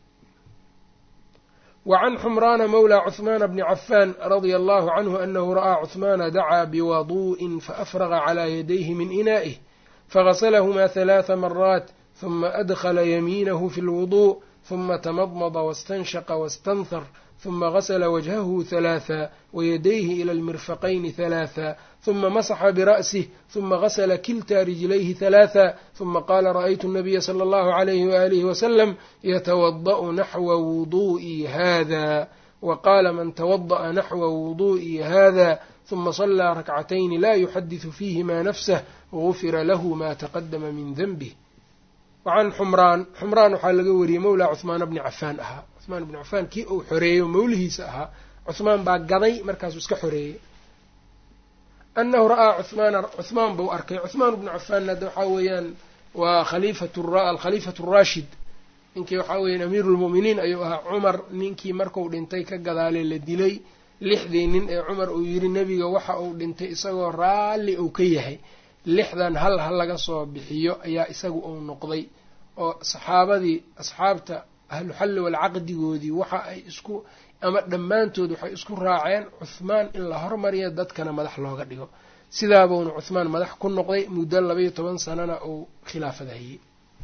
wacan xumraana mawla cuhmaana bni cafaan radia allahu canhu anahu ra'aa cuhmaana dacaa biwadu'in faafraqa calaa yadayhi min inaa'ih fagaslahumaa halaatha maraat huma adkhala yamiinahu fi lwudu' huma tamadmada wastanshaqa wastanthar huma gasla wajhahu halaatha wayadayhi ila almirfaqayni halaatha huma masaxa bira'sih huma gasla kilta rijlayhi halaatha huma qaala ra'aytu الnabiya slى اllahu عalayhi waalihi wasalam yatawada'u naxwa wudu'ii hada waqaala man tawada'a naxwa wudu'ii hada huma صlىa rakcatayni la yuxadiثu fiihima nafsah gufira lahu ma taqadama min denbih wacan xumraan xumraan waxaa laga wariyey mawlaa cuhmaana bni cafaan ahaa cuhmaan bni cafaan kii uu xoreeyo mawlihiisa ahaa cuhmaan baa gaday markaasuu iska xoreeyey anahu ra'aa cuhmaana cuhmaan buu arkay cuhmaan bnu cafaanna hadda waxaa weeyaan waa khaliifatu alkhaliifatu araashid ninkii waxaa weeyaan amiiru lmu'miniin ayuu ahaa cumar ninkii marku dhintay ka gadaalay la dilay lixdii nin ee cumar uu yidhi nebiga waxa uu dhintay isagoo raalli uu ka yahay lixdan hal ha laga soo bixiyo ayaa isagu uu noqday oo saxaabadii asxaabta ahluxalli walcaqdigoodii waxa ay isku ama dhammaantood waxay isku raaceen cuhmaan in la hormariyo dadkana madax looga dhigo sidaabuuna cuhmaan madax ku noqday muddo labaiyo toban sanana uu khilaafada hayey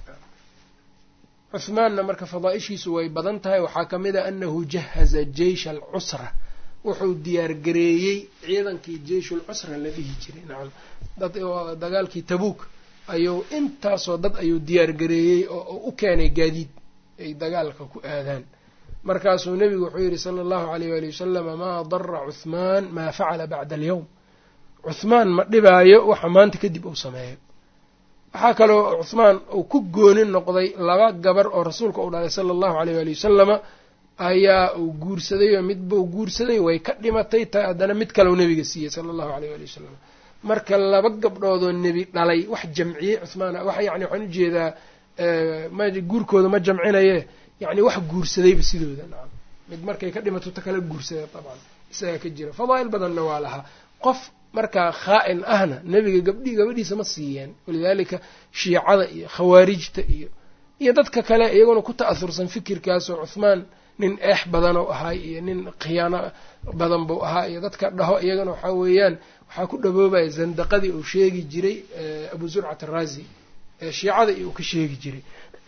cuhmaanna marka fadaaishiisu way badan tahay waxaa ka mid a anahu jahaza jeysha alcusra wuxuu diyaargareeyey ciidankii jeyshul cusra la dhihi jiray nacam dad dagaalkii tabuuk ayuu intaasoo dad ayuu diyaargareeyey oo u keenay gaadiid ay dagaalka ku aadaan markaasuu nebigu wuxuu yidhi sala allahu alayh waali wasalama maa dara cuhmaan maa facala bacda alyowm cuhmaan ma dhibaayo waxa maanta kadib uu sameeyo waxaa kaloo cuhmaan uu ku gooni noqday laba gabar oo rasuulka uu dhalay sala allahu aleyh waali wasalama ayaa uu guursaday oo midbuu guursaday way ka dhimatay ta haddana mid kaleu nebiga siiyey sala allahu aleyh waali wasalam marka laba gabdhoodoo nebi dhalay wax jamciyey cuhmaan wax yani waxaan ujeedaa ma guurkooda ma jamcinaye yani wax guursadayba sidooda nacam mid markay ka dhimato ta kala guursada dabcan isagaa ka jira fadaa'il badanna waa lahaa qof markaa khaa-in ahna nebiga gabdhi gabadhiisa ma siiyeen walidaalika shiicada iyo khawaarijta iyo iyo dadka kale iyaguna ku ta'asursan fikirkaasoo cuhmaan nin eex badanoo ahaa iyo nin khiyaano badan buu ahaa iyo dadka dhaho iyagana waxaa weeyaan waxaa ku dhaboobaya zandaqadii uu sheegi jiray abu zurcat araazi ee shiicada iyo uu ka sheegi jiray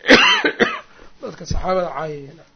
dadka saxaabada caayaya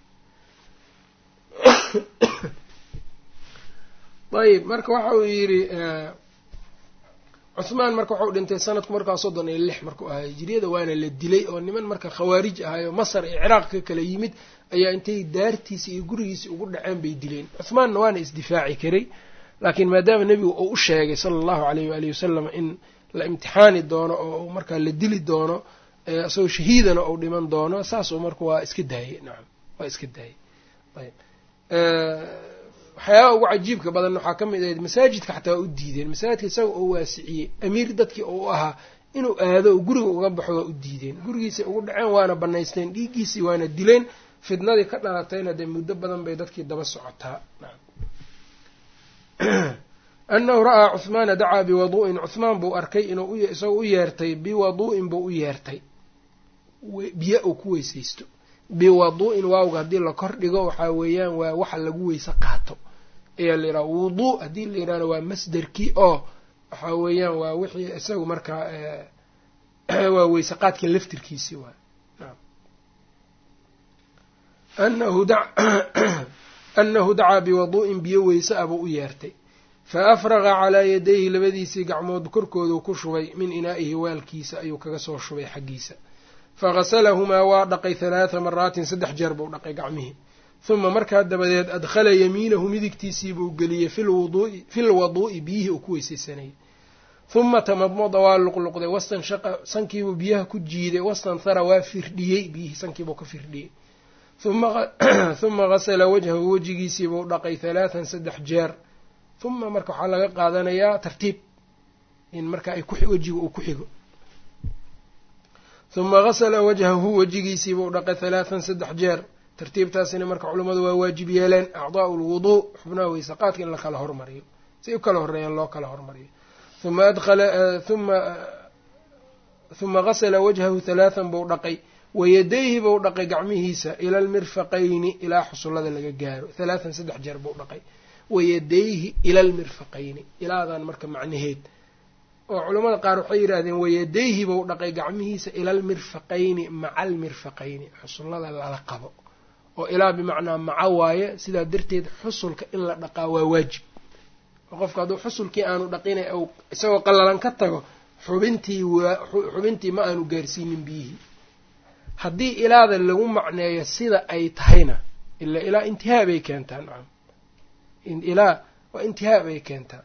ayib marka waxa uu yidhi cuhmaan marka waxau dhintay sanadku markaa soddon iyo lix markuu ahaa hijiriyada waana la dilay oo niman marka khawaarij ahayo masar iyo ciraaq ka kala yimid ayaa intay daartiisi iyo gurigiisi ugu dhaceen bay dileen cuhmaanna waana isdifaaci karay laakiin maadaama nebigu uu u sheegay sala allahu aleyh waalihi wasalam in la imtixaani doono oo markaa la dili doono isagoo shahiidana uu dhiman doono saasuu marka waa iska daayey nacam waa iska daayey ayb waxyaabaha ugu cajiibka badan waxaa ka mid ahayd masaajidka xataa waa u diideen masaajidka isaga oo waasiciyey amiir dadkii uu ahaa inuu aado oo guriga uga baxo waa u diideen gurigiisay ugu dhaceen waana banaysteen dhiiggiisii waana dileen fidnadii ka dhalatayna dee muddo badan bay dadkii daba socotaa anahu ra'aa cuhmaana dacaa biwadu'in cuhmaan buu arkay inuu isagoo u yeertay biwadu'in buu u yeertay biyo uu ku weysaysto biwadu'in waawga haddii la kor dhigo waxaa weeyaan waa waxa lagu weyse qaato ayaa la yidhaha wuduu haddii la yidhahdo waa masderkii oo waxaa weeyaan waa wixii isagu markaa waa weyse qaadka laftirkiisii waay anahu anahu dacaa biwaduu'in biyo weyse abuu u yeertay fa afraqa calaa yadayhi labadiisii gacmood korkooduu ku shubay min inaa'ihi waalkiisa ayuu kaga soo shubay xaggiisa faghasalahumaa waa dhaqay halaatha maraatin saddex jeer buu dhaqay gacmihii huma markaa dabadeed adkhala yamiinahu midigtiisiibuu geliyey fi lwaduu'i biyihii uu ku weysaysanayay huma tamadmada waa luqluqday wastanshaqa sankiibuu biyaha ku jiiday wastanthara waa firdhiyey biyihii sankiibuu ka firdhiyey huma gasala wajhahu wejigiisiibuu dhaqay halaathan saddex jeer huma marka waxaa laga qaadanayaa tartiib in marka ay wejiga uu ku xigo huma gasala wajhahu wejigiisiibuu dhaqay halaathan saddex jeer tartiibtaasina marka culummadu waa waajib yeeleen acdaa'u lwuduu xubnaha weyse qaadka in la kala hormariyo si u kala horreeyaan loo kala hormariyo uma adkhala uma huma gasala wajhahu halaathan buu dhaqay wayadayhi buu dhaqay gacmihiisa ila almirfaqayni ilaa xusullada laga gaaro halaathan saddex jeer buu dhaqay wayadayhi ila almirfaqayni ilaadan marka macnaheed oo culammada qaar waxay yidhaahdeen wayadayhi buu dhaqay gacmihiisa ila almirfaqayni maca almirfaqayni xusullada lala qabo oo ilaa bimacnaa maca waaye sidaa darteed xusulka in la dhaqaa waa waajib oo qofka hadduu xusulkii aanu dhaqina ou isagoo qallalan ka tago xubintii xubintii ma aanu gaarsiinin biyihii haddii ilaada lagu macneeyo sida ay tahayna ila ilaa intihaa bay keentaa nacam ilaa waa intihaa bay keentaa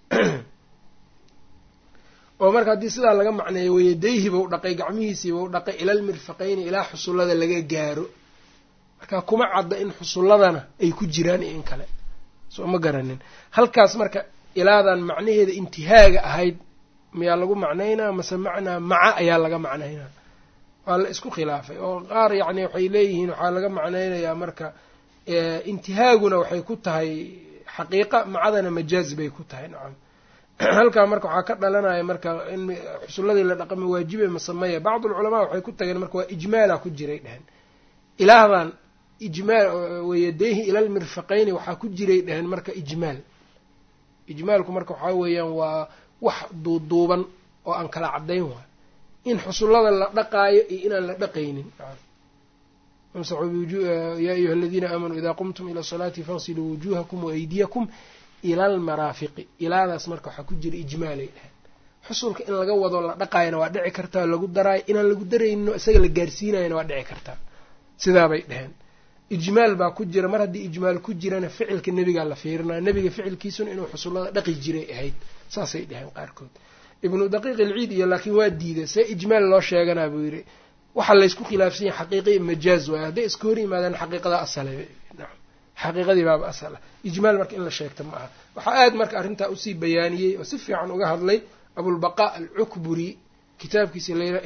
oo marka haddii sidaa laga macneeyo wayadayhi buu dhaqay gacmihiisii buu dhaqay ilalmirfaqayni ilaa xusullada laga gaaro marka kuma cadda in xusulladana ay ku jiraan iyo in kale soo ma garanin halkaas marka ilaadan macnaheeda intihaaga ahayd miyaa lagu macnaynaa mase macnaa maca ayaa laga macnaynaa waa la isku khilaafay oo qaar yacni waxay leeyihiin waxaa laga macnaynayaa marka intihaaguna waxay ku tahay xaqiiqa macadana majaaz bay ku tahay nacam halkaa marka waxaa ka dhalanaya marka in xusulladii la dhaqama waajibe masamaya bacd ulculamaa waxay ku tageen marka waa ijmaala ku jiray dhehen ilaahdan ijmaal wayadayhi ila lmirfaqayni waxaa ku jiray dhehen marka ijmaal ijmaalku marka waxaa weeyaan waa wax duuduuban oo aan kala caddayn waay in xusullada la dhaqaayo iyo inaan la dhaqaynin yaa ayuha aladiina aamanuu idaa qumtum ila salaati faqsiluu wujuhakum waaydiyakum ila almaraafiqi ilaadaas marka waxaa ku jira ijmaalay dheheen xusulka in laga wado la dhaqaayana waa dhici kartaa lagu daraayo inaan lagu darayninoo isaga la gaarsiinayana waa dhici kartaa sidaabay dheheen ijmaal baa ku jira mar haddii ijmaal ku jirana ficilka nebigaa la fiirinaya nebiga ficilkiisuna inuu xusullada dhaqi jiray ahayd saasay dheheen qaarkood ibnu daqiiq ilciid iyo laakiin waa diiday see ijmaal loo sheeganaa buu yidhi waxaa laysku khilaafsan yahay xaqiiqi majaaz waayo hadday iska hor yimaadaan xaqiiqada asale nacam xaqiiqadii baaba asal ah ijmaal marka in la sheegta ma aha waxaa aad marka arrintaa usii bayaaniyey oo si fiican uga hadlay abulbaqaa alcukburi kitaabkiisa layidhaha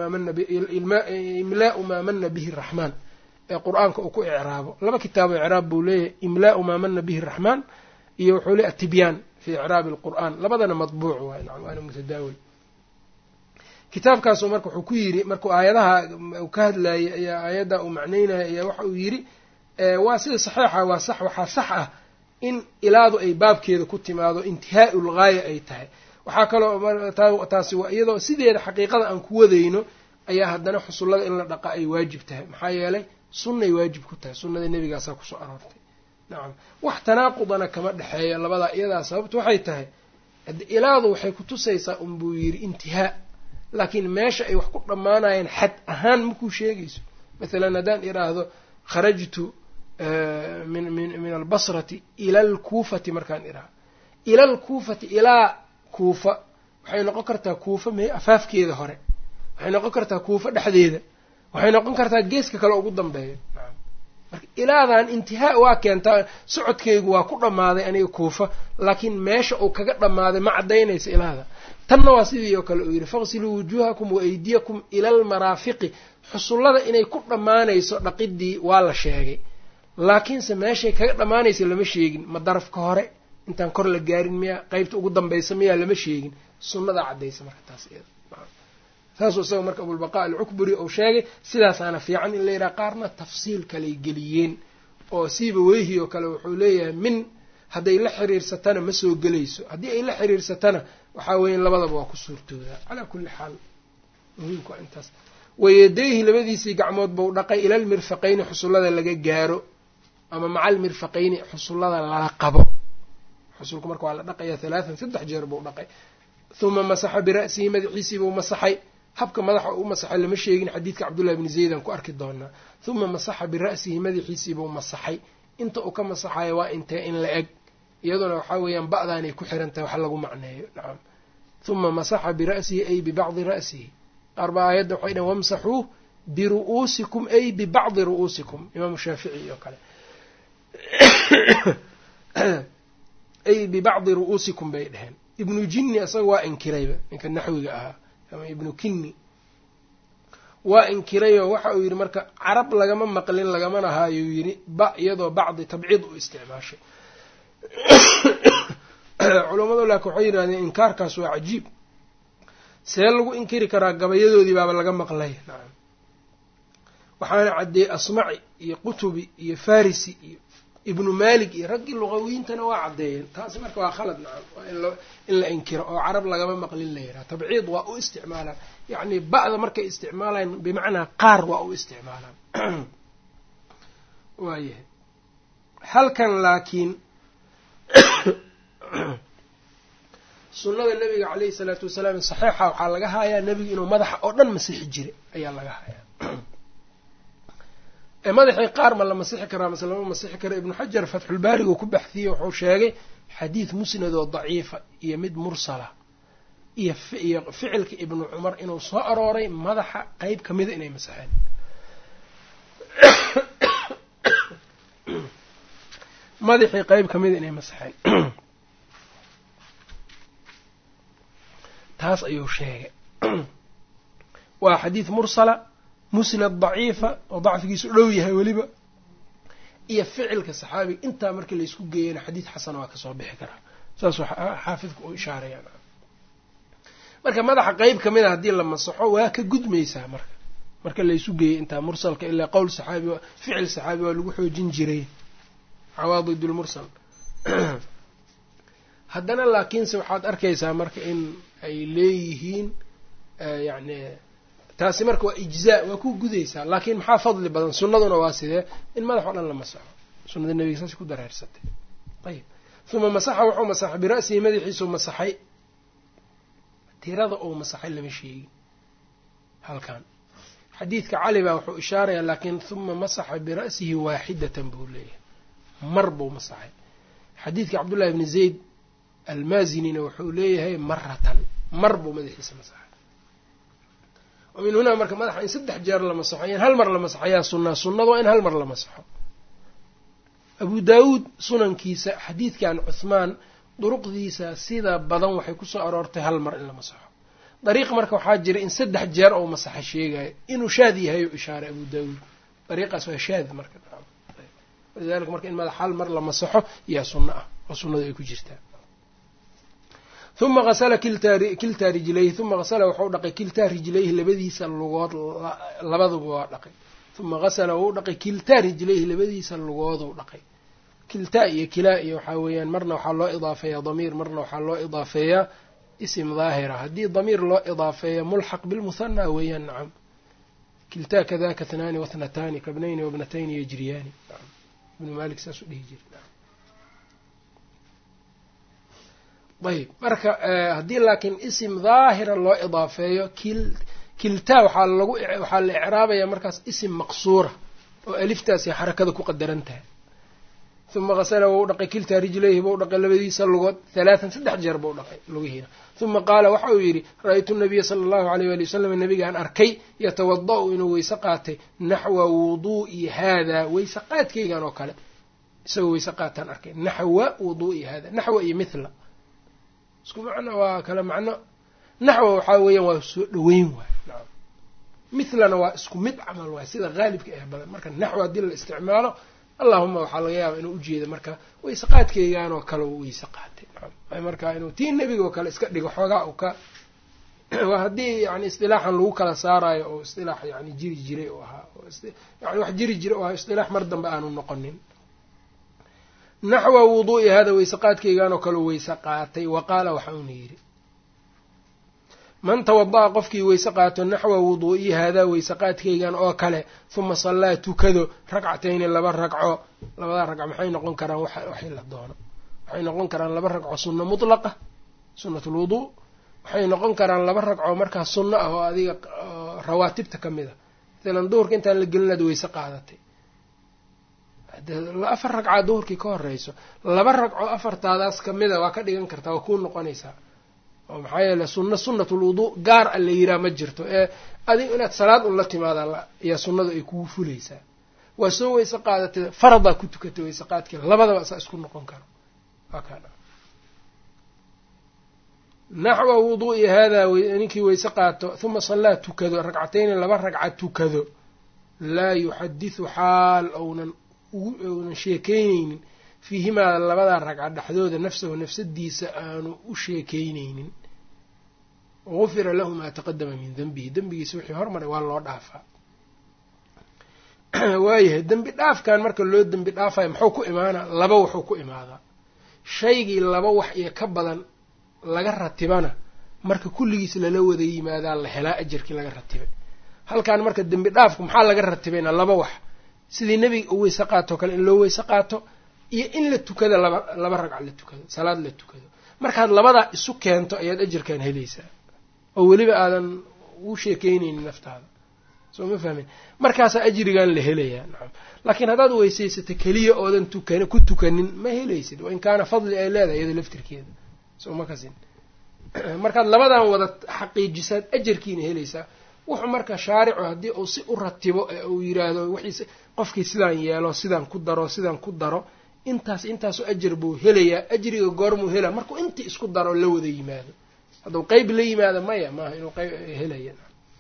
imlaau maa mana bihi raxmaan ee qur-aanka uu ku icraabo laba kitaabo icraab buu leeyahay imlaau maa mana bihi raxmaan iyo wuxuu leeyahy atibyaan fi icraabi alqur'aan labadana matbuuc waay nacam waana mutadaawil kitaabkaasu marka wuxuu ku yidhi markuu aayadaha uu ka hadlayay ayaa aayadda uu macnaynaya ayaa waxa uu yidhi waa sida saxiixa waa sax waxaa sax ah in ilaadu ay baabkeeda ku timaado intihaau lgaaya ay tahay waxaa kaloo taasi waa iyadoo sideeda xaqiiqada aan ku wadayno ayaa haddana xusullada in la dhaqa ay waajib tahay maxaa yeelay sunnay waajib ku tahay sunnada nebigaasaa kusoo aroortay nacam wax tanaaqudana kama dhexeeya labadaa iyadaa sababtu waxay tahay ilaadu waxay kutusaysaa unbuu yidhi intihaa laakiin meesha ay wax ku dhammaanayeen xad ahaan makuu sheegayso mathalan haddaan idhaahdo kharajtu min min min albasrati ila alkuufati markaan idhaahdo ila alkuufati ilaa kuufa waxay noqon kartaa kuufa me afaafkeeda hore waxay noqon kartaa kuufa dhexdeeda waxay noqon kartaa geeska kale ugu dambeeya marka ilaadan intihaa waa keentaa socodkaygu waa ku dhammaaday aniga kuufa laakiin meesha uu kaga dhammaaday ma caddaynaysa ilaada tanna waa sidii oo kale uu yidhi faqsiluu wujuuhakum wa aydiyakum ila almaraafiqi xusullada inay ku dhammaanayso dhaqidii waa la sheegay laakiinse meeshay kaga dhammaanaysa lama sheegin ma darafka hore intaan kor la gaarin miyaa qeybta ugu dambaysa miyaa lama sheegin sunnadaa caddaysa marka taas saasuu isaga marka abulbaqaa alcukburi uu sheegay sidaasaana fiican in la yidhaha qaarna tafsiil kaley geliyeen oo siiba weyhi oo kale wuxuu leeyahay min hadday la xiriirsatana ma soo gelayso haddii ay la xiriirsatana waxaa weya labadaba waa ku suurtoodaa calaa kulli xaal muhiimku waa intaas wayadayhi labadiisii gacmood buu dhaqay ilal mirfaqayni xusullada laga gaaro ama macal mirfaqayni xusullada lala qabo xusulku marka waa la dhaqaya halaatan saddex jeer buu dhaqay huma masaxa bira'sihi madaxiisii buu masaxay habka madaxa u masaxay lama sheegin xadiidka cabdullahi bni zaydan ku arki doonaa huma masaxa bira'sihi madaxiisii buu masaxay inta uu ka masaxayo waa intee in la eg iyaduna waxaa weeyaan ba'daanay ku xiran tahay wax lagu macneeyo nacam huma masaxa bira'sihi ay bibacdi ra'sihi qaar baa aayadda waxay dhahn wamsaxuu biru'uusikum ay bibacdi ru'uusikum imaamu shaafici iyo kale ay bibacdi ru'uusikum bay dheheen ibnu jinni isaga waa inkirayba ninka naxwiga ahaa ama ibnu kinni waa inkirayoo waxa uu yidhi marka carab lagama maqlin lagamana haayuu yidhi ba iyadoo bacdi tabciid u isticmaashay culammadu laakiin waxay yidhahdeen inkaarkaas waa cajiib see lagu inkiri karaa gabayadoodii baaba laga maqlay nacam waxaana caddeeyey asmaci iyo qutubi iyo farisi iyo ibnu malik iyo raggii luqawiyiintana waa caddeeyeen taasi marka waa khalad nacam waa in la inkiro oo carab lagama maqlin la yidhaha tabciid waa u isticmaalaan yacni ba'da markay isticmaalaan bimacnaa qaar waa u isticmaalaan waayahay halkan laakiin sunnada nabiga caleyhi salaatu wasalaam saxiixa waxaa laga hayaa nebigu inuu madaxa oo dhan masixi jiray ayaa laga hayaa madaxii qaar ma la masixi karaa mase lama masixi kara ibnu xajar fatxulbaarigu ku baxdiyey wuxuu sheegay xadiid musnad oo daciifa iyo mid mursala iyo iyo ficilka ibnu cumar inuu soo arooray madaxa qeyb ka mida inay masexeen madaxii qeyb ka mida inay masexeen taas ayuu sheegay waa xadiid mursala musnad daciifa oo dacfigiisu dhow yahay weliba iyo ficilka saxaabiga intaa markii laysku geeyana xadiid xasana waa kasoo bixi karaa saasuu xaafidku u ishaaraya marka madaxa qeyb ka mida haddii la masaxo waa ka gudmaysaa marka marka laysu geeyey intaa mursalka ilaa qowl saxaabi ficil saxaabi waa lagu xoojin jiray cawaadid lmursal haddana laakiinse waxaad arkaysaa marka in ay leeyihiin yani taasi marka waa ijzaa waa ku gudaysaa laakiin maxaa fadli badan sunnaduna waa sidee in madax o dhan la masaxo sunnada nebiga saas ku dareersatay ayib uma masaxa wuxuu masaxay bira'sihi madaxiisuu masaxay tirada uu masaxay lama sheegin halkan xadiidka cali baa wuxuu ishaarayaa laakiin uma masaxa bira'sihi waaxidatan buu leeyahay mar buu masaxay xadiidka cabdullahi bni zayd almaazinina wuxuu leeyahay maratan mar buu madaxiisa masaxay oo min hunaa marka madaxa in saddex jeer la masaxo in hal mar la masaxayaa sunnaa sunnada waa in hal mar la masaxo abu daawuud sunankiisa xadiidkan cuhmaan duruqdiisa sida badan waxay kusoo aroortay hal mar in la masaxo dariiq marka waxaa jira in saddex jeer oo masaxa sheegayo inuu shaad yahay u ishaaray abu daawuud dariiqaas waa shaad marka walidalika marka in madax hal mar la masaxo yaa sunno ah oo sunnadu ay ku jirtaa uma asla kiltaa rijlayhi uma asla waxau dhaqay kiltaa rijlayhi labadiisa lugood labaduba waa dhaqay uma asla wuu dhaqay kiltaa rijlayhi labadiisa lugooduu dhaqay kiltaa iyo kilaa iyo waxaa weeyaan marna waxaa loo idaafeeyaa damiir marna waxaa loo idaafeeyaa isim daahira haddii damiir loo idaafeeya mulxaq bilmuhana weeyaan nacam kiltaa kadaka hnaani wathnataani kabnayni wabnatayni yajriyaani ibnu malik saasuu dhihi jira ayb marka haddii laakiin isim daahira loo idaafeeyo kiltaa waxaa lagu waxaa la icraabaya markaas isim maqsuura oo aliftaasi xarakada ku qadaran tahay uma kasala wou dhaqay kiltaa rijlayhi bou dhaqay labadiisa lugood halaatan saddex jeer bou dhaqay lugihiina uma qaala waxa uu yidhi ra-aytu nabiya sala allahu aleyh wali wasalam nabigaan arkay yatawada-u inuu weyse qaatay naxwa wuduu'i haadaa weyse qaadkaygan oo kale isagoo weyse qaataan arkay naxwa wuduu'i haada naxwa iyo mithla isku macno waa kale macno naxwa waxaa weeyaan waa soo dhaweyn waay naam mithlana waa isku mid camal waay sida haalibka ah badan marka naxwa haddii la isticmaalo allahuma waxaa laga yaaba inuu ujeeda marka weyse qaadkeygaanoo kale u weyse qaatay naam marka inuu tii nebiga oo kale iska dhigo xoogaa u ka waa haddii yani isdilaaxan lagu kala saarayo oo isdilaax yani jiri jiray oo ahaa yani wax jiri jiray oo ahaa isdilaax mar dambe aanu noqonin naxwa wuduu'i hada weyse qaadkeygaanoo kale weyse qaatay wa qaala waxa uuna yidhi man tawada'a qofkii weyse qaato naxwa wuduu'i haadaa weyse qaadkaygan oo kale huma sallaa tukado ragcatayni laba ragco labadaa ragco maxay noqon karaan waxay la doono waxay noqon karaan laba ragco sunno mutlaqa sunnat lwuduu waxay noqon karaan laba ragco markaa sunno ah oo adiga rawaatibta ka mid a maalan duhurka intaan la gelinaad weyse qaadatay afar ragcaa duhurkii ka horeyso laba ragco afartaadaas kamida waa ka dhigan kartaa waa kuu noqonaysaa oo maxaa yeele sunno sunnatul wuduu gaar a la yiraa ma jirto ee adiga inaad salaad un la timaada ayaa sunnadu ay kugu fulaysaa waa soo weyse qaadatay faradaa ku tukatay weyse qaadkii labadaba saa isku noqon karo waa kaa naxwa wuduu'i haadaa ninkii weyse qaato huma sallaa tukado ragcatayni laba ragca tukado laa yuxadithu xaal ounan ounan sheekeyneynin fiihimaa labadaa ragca dhexdooda nafsahu nafsadiisa aanu u sheekeyneynin gufira lahu maa taqadama min denbihi dembigiisa wixii hormaray waa loo dhaafaa waayahay dembi dhaafkan marka loo dembi dhaafayo muxuu ku imaanaa laba wuxuu ku imaadaa shaygii laba wax iyo ka badan laga ratibana marka kulligiis lala wada yimaadaa la helaa ajarkii laga ratibay halkan marka dembi dhaafku maxaa laga ratibayna laba wax sidii nebiga u weyse qaatoo kale in loo weyse qaato iyo in la tukado laba laba ragca la tukado salaad la tukado markaad labadaa isu keento ayaad ajarkan helaysaa oo weliba aadan u sheekeyneynin naftaada soo ma fahmin markaasaa ajrigan la helayaa nacam laakiin haddaad weysaysato keliya oodan tukan ku tukanin ma helaysid wa in kaana fadli ay leedahay iyada laftirkeeda soo ma kasin markaad labadan wada xaqiijisaad ajarkiina helaysaa wuxuu marka shaaricu haddii uu si u ratibo ee uu yiraahdo wixiis qofkii sidaan yeelo sidaan ku daro sidaan ku daro intaas intaasoo ajar buu helayaa ajriga goormuu helaa markuu intii isku daro la wada yimaado hadduu qeyb la yimaado maya maaha inuu qeyb helaya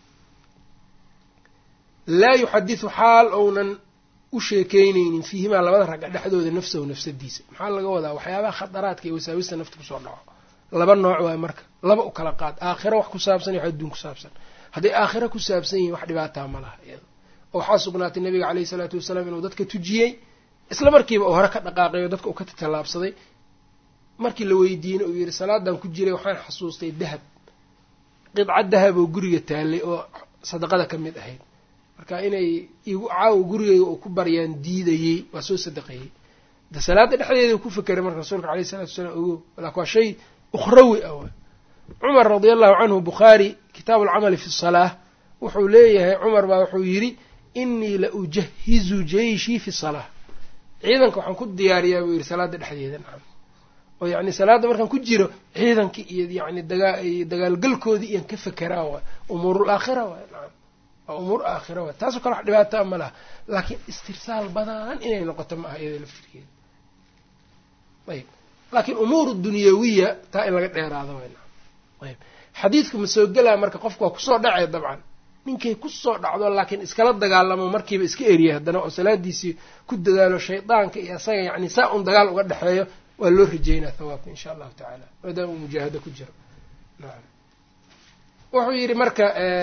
laa yuxadithu xaal ounan u sheekeyneynin fiihimaa labada ragca dhexdooda nafsahu nafsadiisa maxaa laga wadaa waxyaabaha khataraadka iyo wasaawista nafta kusoo dhaco laba nooc waay marka laba u kala qaad aakhiro wax ku saabsan iyo wax adduun ku saabsan hadday aakhiro ku saabsan yihiin wax dhibaataa ma laha iyada oo waxaa sugnaatay nabiga caleyhi isalaatu wasalaam inuu dadka tujiyey isla markiiba uu hore ka dhaqaaqay oo dadka uu ka tatallaabsaday markii la weydiiyeyna uu yihi salaadan ku jiray waxaan xasuustay dahab qidca dahab oo guriga taallay oo sadaqada ka mid ahayd marka inay igu caawa gurigeyga uu ku baryaan diidayey waa soo sadaqeeyey de salaada dhexdeeda ku fekeray marka rasuulka aleyh isalatu wasalaam ogo laakin waa shay ukhrawi ah wa cumar radia allahu canhu bukhaari kitaabu alcamali fi salaa wuxuu leeyahay cumar baa wuxuu yidhi inii la ujahizu jeyshii fi salaa ciidanka waxaan ku diyaariyaa buu yidhi salaada dhexdeeda nacam oo yacni salaadda markaan ku jiro ciidankii iyo yani dagaa dagaalgalkoodii iyan ka fekeraa waay umuurul aakhira waay nacam waa umuur aakhira waay taasoo kale wax dhibaataa ma laha laakiin istirsaal badan inay noqoto ma aha iyada laftirkeeda ayb laakiin umuur dunyawiya taa in laga dheeraado way nacam ayb xadiidku ma soo gelaa marka qofku waa kusoo dhacay dabcan ninkay kusoo dhacdo laakiin iskala dagaalamo markiiba iska eriya haddana oo salaadiisii ku dadaalo shaydaanka iyo isaga yacni saa un dagaal uga dhexeeyo waa loo rajeynaa thawaabka insha allahu tacaala maadaama uu mujaahado ku jiro nacam wuxuu yidhi marka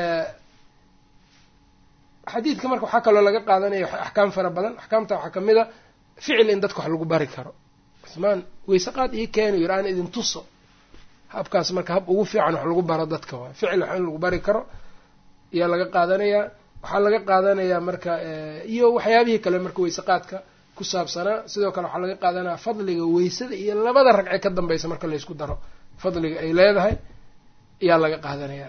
xadiidka marka waxaa kaloo laga qaadanaya axkaam fara badan axkaamta waxaa kamid a ficil in dadka wax lagu bari karo cusmaan weyse qaad ii keenu yiri aan idin tuso habkaas marka hab ugu fiican wax lagu baro dadka waay ficil wax in lagu bari karo ayaa laga qaadanayaa waxaa laga qaadanayaa marka iyo waxyaabihii kale marka weyse qaadka ku saabsanaa sidoo kale waxaa laga qaadanaya fadliga weysada iyo labada ragce ka dambaysa marka laysku daro fadliga ay leedahay ayaa laga qaadanaya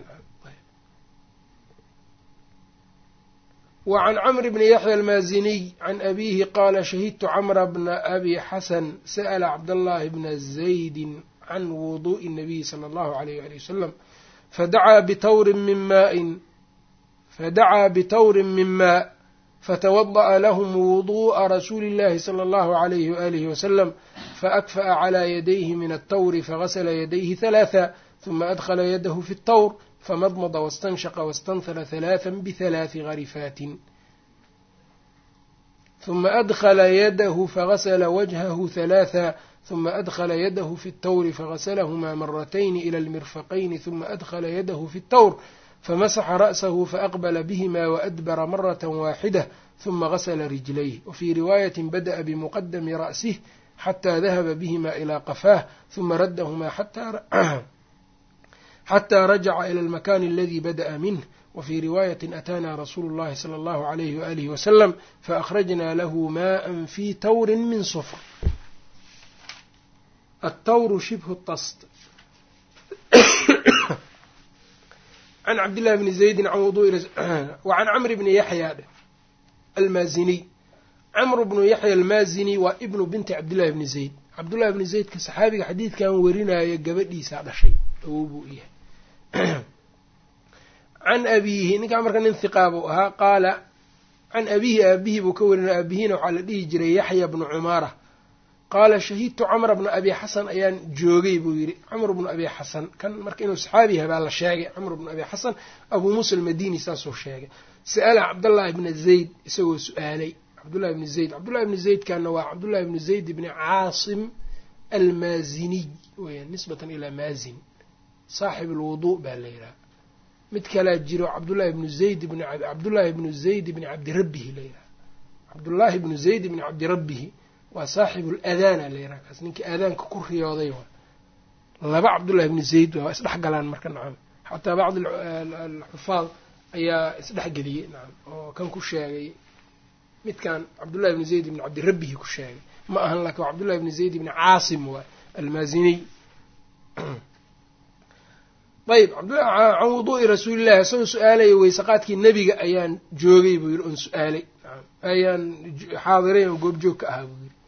وعن cمر بن يحيى المازني عن أبيه قال شhهدت cمر بن أبي حسن سأل cبدالله بن زيد عن وضوء النبي صلى الله عليه وآله وسلم فدعا بتور من ماء فدعا بتور من ماء فتوضأ لهم وضوء رسول الله صلى الله عليه وآله وسلم فأكفأ على يديه من التور فغسل يديه ثلاثا ثم أدخل يده في التور فمضمض واستنشق واستنثر ثلاثا بثلاث غرفات ثم أدخل يده فغسل وجهه ثلاثا ثم أدخل يده في التور فغسلهما مرتين إلى المرفقين ثم أدخل يده في التور فمسح رأسه فأقبل بهما وأدبر مرة واحدة ثم غسل رجليه وفي رواية بدأ بمقدم رأسه حتى ذهب بهما إلى قفاه ثم ردهما حتى xataa rajaca ila almakani aladi bada'a minh wfي riwaayaة atana rasuulu اllahi slى اllahu عalayh walih waslm faأkrajna lahu maءa fi tawri min sfr altawru shibhu tast can cabdillahi bni zaydi can wuduءi wacan camr bni yaxya almaaziniy camr bnu yaxya almaazini waa ibnu binti cabdillahi bni zayd cabdullahi bni zaydka saxaabiga xadiidkan warinaayo gabadhiisaa dhashay awow buu yahay can abiihi ninkaa marka nin hiqaa buu ahaa qaala can abiihi aabihii buu ka warinaya aabihina waxaa la dhihi jiray yaxya bnu cumaara qaala shahidtu camra bna abi xasan ayaan joogay buu yidhi camr bnu abi xasan kan marka inuu saxaabi yahay baa la sheegay camr bnu abi xasan abuu muusa almadini saasuu sheegay sa'ala cabdallaahi bna zayd isagoo su-aalay cabdullahi bni zayd cabdullahi bni zaydkana waa cabdullahi bni zayd bni caasim almaaziniy weyan nisbatan ilaa maazin saaxib alwuduu baa la yidhaha mid kalaa jiro cabdullahi bnu zayd bn cabdullaahi bnu zayd bni cabdirabbihi la yidhaha cabdullaahi bnu zayd bni cabdirabbihi waa saaxibu ladaana la yidhaha kaas ninkii aadaanka ku riyooday waa laba cabdullahi bni zayd waa isdhex galaan marka nacam xataa bacd alxufaad ayaa isdhexgeliyey nacam oo kan ku sheegay midkan cabdullahi bni zayd bni cabdirabbihi ku sheegay ma ahan laakin waa cabdullahi bni zayd bni caasim waa almaaziniy ayb can wuduu'i rasuulillahi isagoo su-aalaya weysaqaadkii nebiga ayaan joogay buu yidhi oon su-aalay ayaan xaadiray oo goobjoog ka ahaa buu yidhi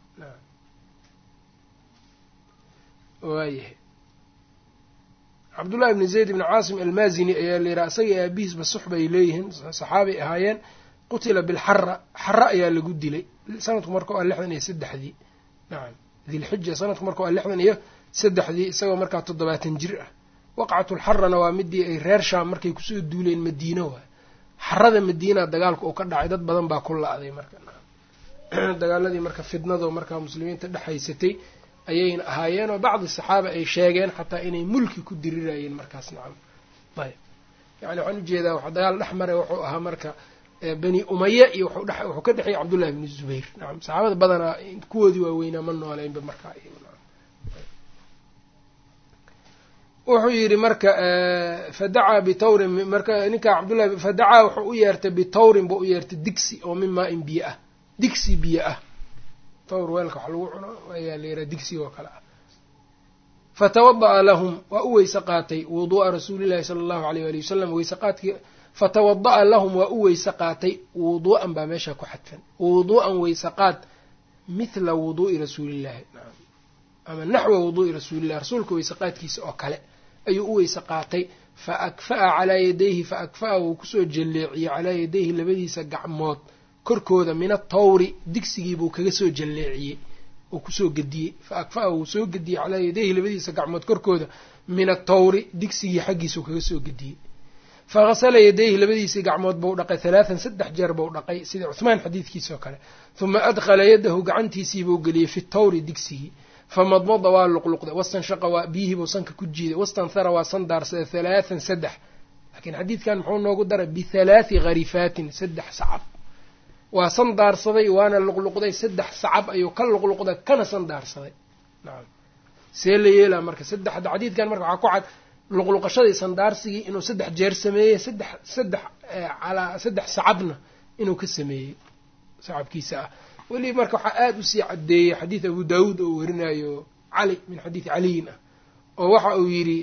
waayahay cabdullahi bni zayd bni caasim almaazini ayaa la yidhaha isagii aabihiisba sux bay leeyihiin saxaabay ahaayeen qutila bilxara xara ayaa lagu dilay sanadku marka waa lixdan iyo saddexdii nacam dilxija sanadku marka waa lixdan iyo saddexdii isagoo markaa toddobaatan jir ah waqcatulxarana waa midii ay reer shaam markay kusoo duuleen madiino waay xarada madiina dagaalka uu ka dhacay dad badan baa ku la-day marka dagaaladii marka fidnado markaa muslimiinta dhexhaysatay ayayna ahaayeen oo bacdi saxaaba ay sheegeen xataa inay mulki ku dirirayeen markaas nacam ayb yani waxaan ujeedaa wax dagaal dhex maray wuxuu ahaa marka bani umaya iyo wuxuu ka dhexeeyay cabdullahi bni zubayr nacam saxaabada badanaa kuwoodii waaweynaa ma nooleynba markaa wuxuu yidhi marka fadacaa bitawrin marka ninkaa cabdullahi fadacaa wuxuu u yeertay bitawrin buu u yeertay digsi oo min maa in biyo ah digsi biyo ah tawr weelka wax lagu cuno ayaa la yidhaha digsiga oo kale ah fatawada'a lahum waa u weyse qaatay wuduu'a rasuulillahi sala allahu aleyh waali wasalam weyse qaadkii fatawada'a lahum waa u weyse qaatay wuduu'an baa meesha ku xadfan wuduu'an weyse qaad mithla wuduu'i rasuulillahi ama naxwa wuduu'i rasuulillahi rasuulka weyse qaadkiisa oo kale ayuu u weyse qaatay fa akfa'a calaa yadayhi fa akfa'a wuu kusoo jalleeciyey calaa yadayhi labadiisa gacmood korkooda min atawri digsigiibuu kaga soo jalleeciyey uu kusoo gediyey fa akfa'a wuu soo gediyey calaa yadayhi labadiisa gacmood korkooda min atawri digsigii xaggiisuu kaga soo gediyey fa hasala yadayhi labadiisii gacmood buu dhaqay halaathan saddex jeer buu dhaqay sida cuhmaan xadiidkiisa oo kale huma adkhala yadahu gacantiisiibuu geliyey fi tawri digsigii famadmada waa luqluqday wastanshaqa waa biyihiibuu sanka ku jiiday wastanthara waa san daarsaday halaathan saddex laakiin xadiidkan muxuu noogu daray bithalaati gharifaatin saddex sacab waa san daarsaday waana luqluqday saddex sacab ayuu ka luqluqday kana san daarsaday nacam see la yeelaa marka saddexda xadiidkan marka waxaa ku cad luqluqashadii sandaarsigii inuu saddex jeer sameeyey saddex saddex calaa saddex sacabna inuu ka sameeyey sacabkiisa ah weli marka waxaa aada usii caddeeyey xadiid abu daawuud oo warinayo cali min xadiidi caliyin ah oo waxa uu yidhi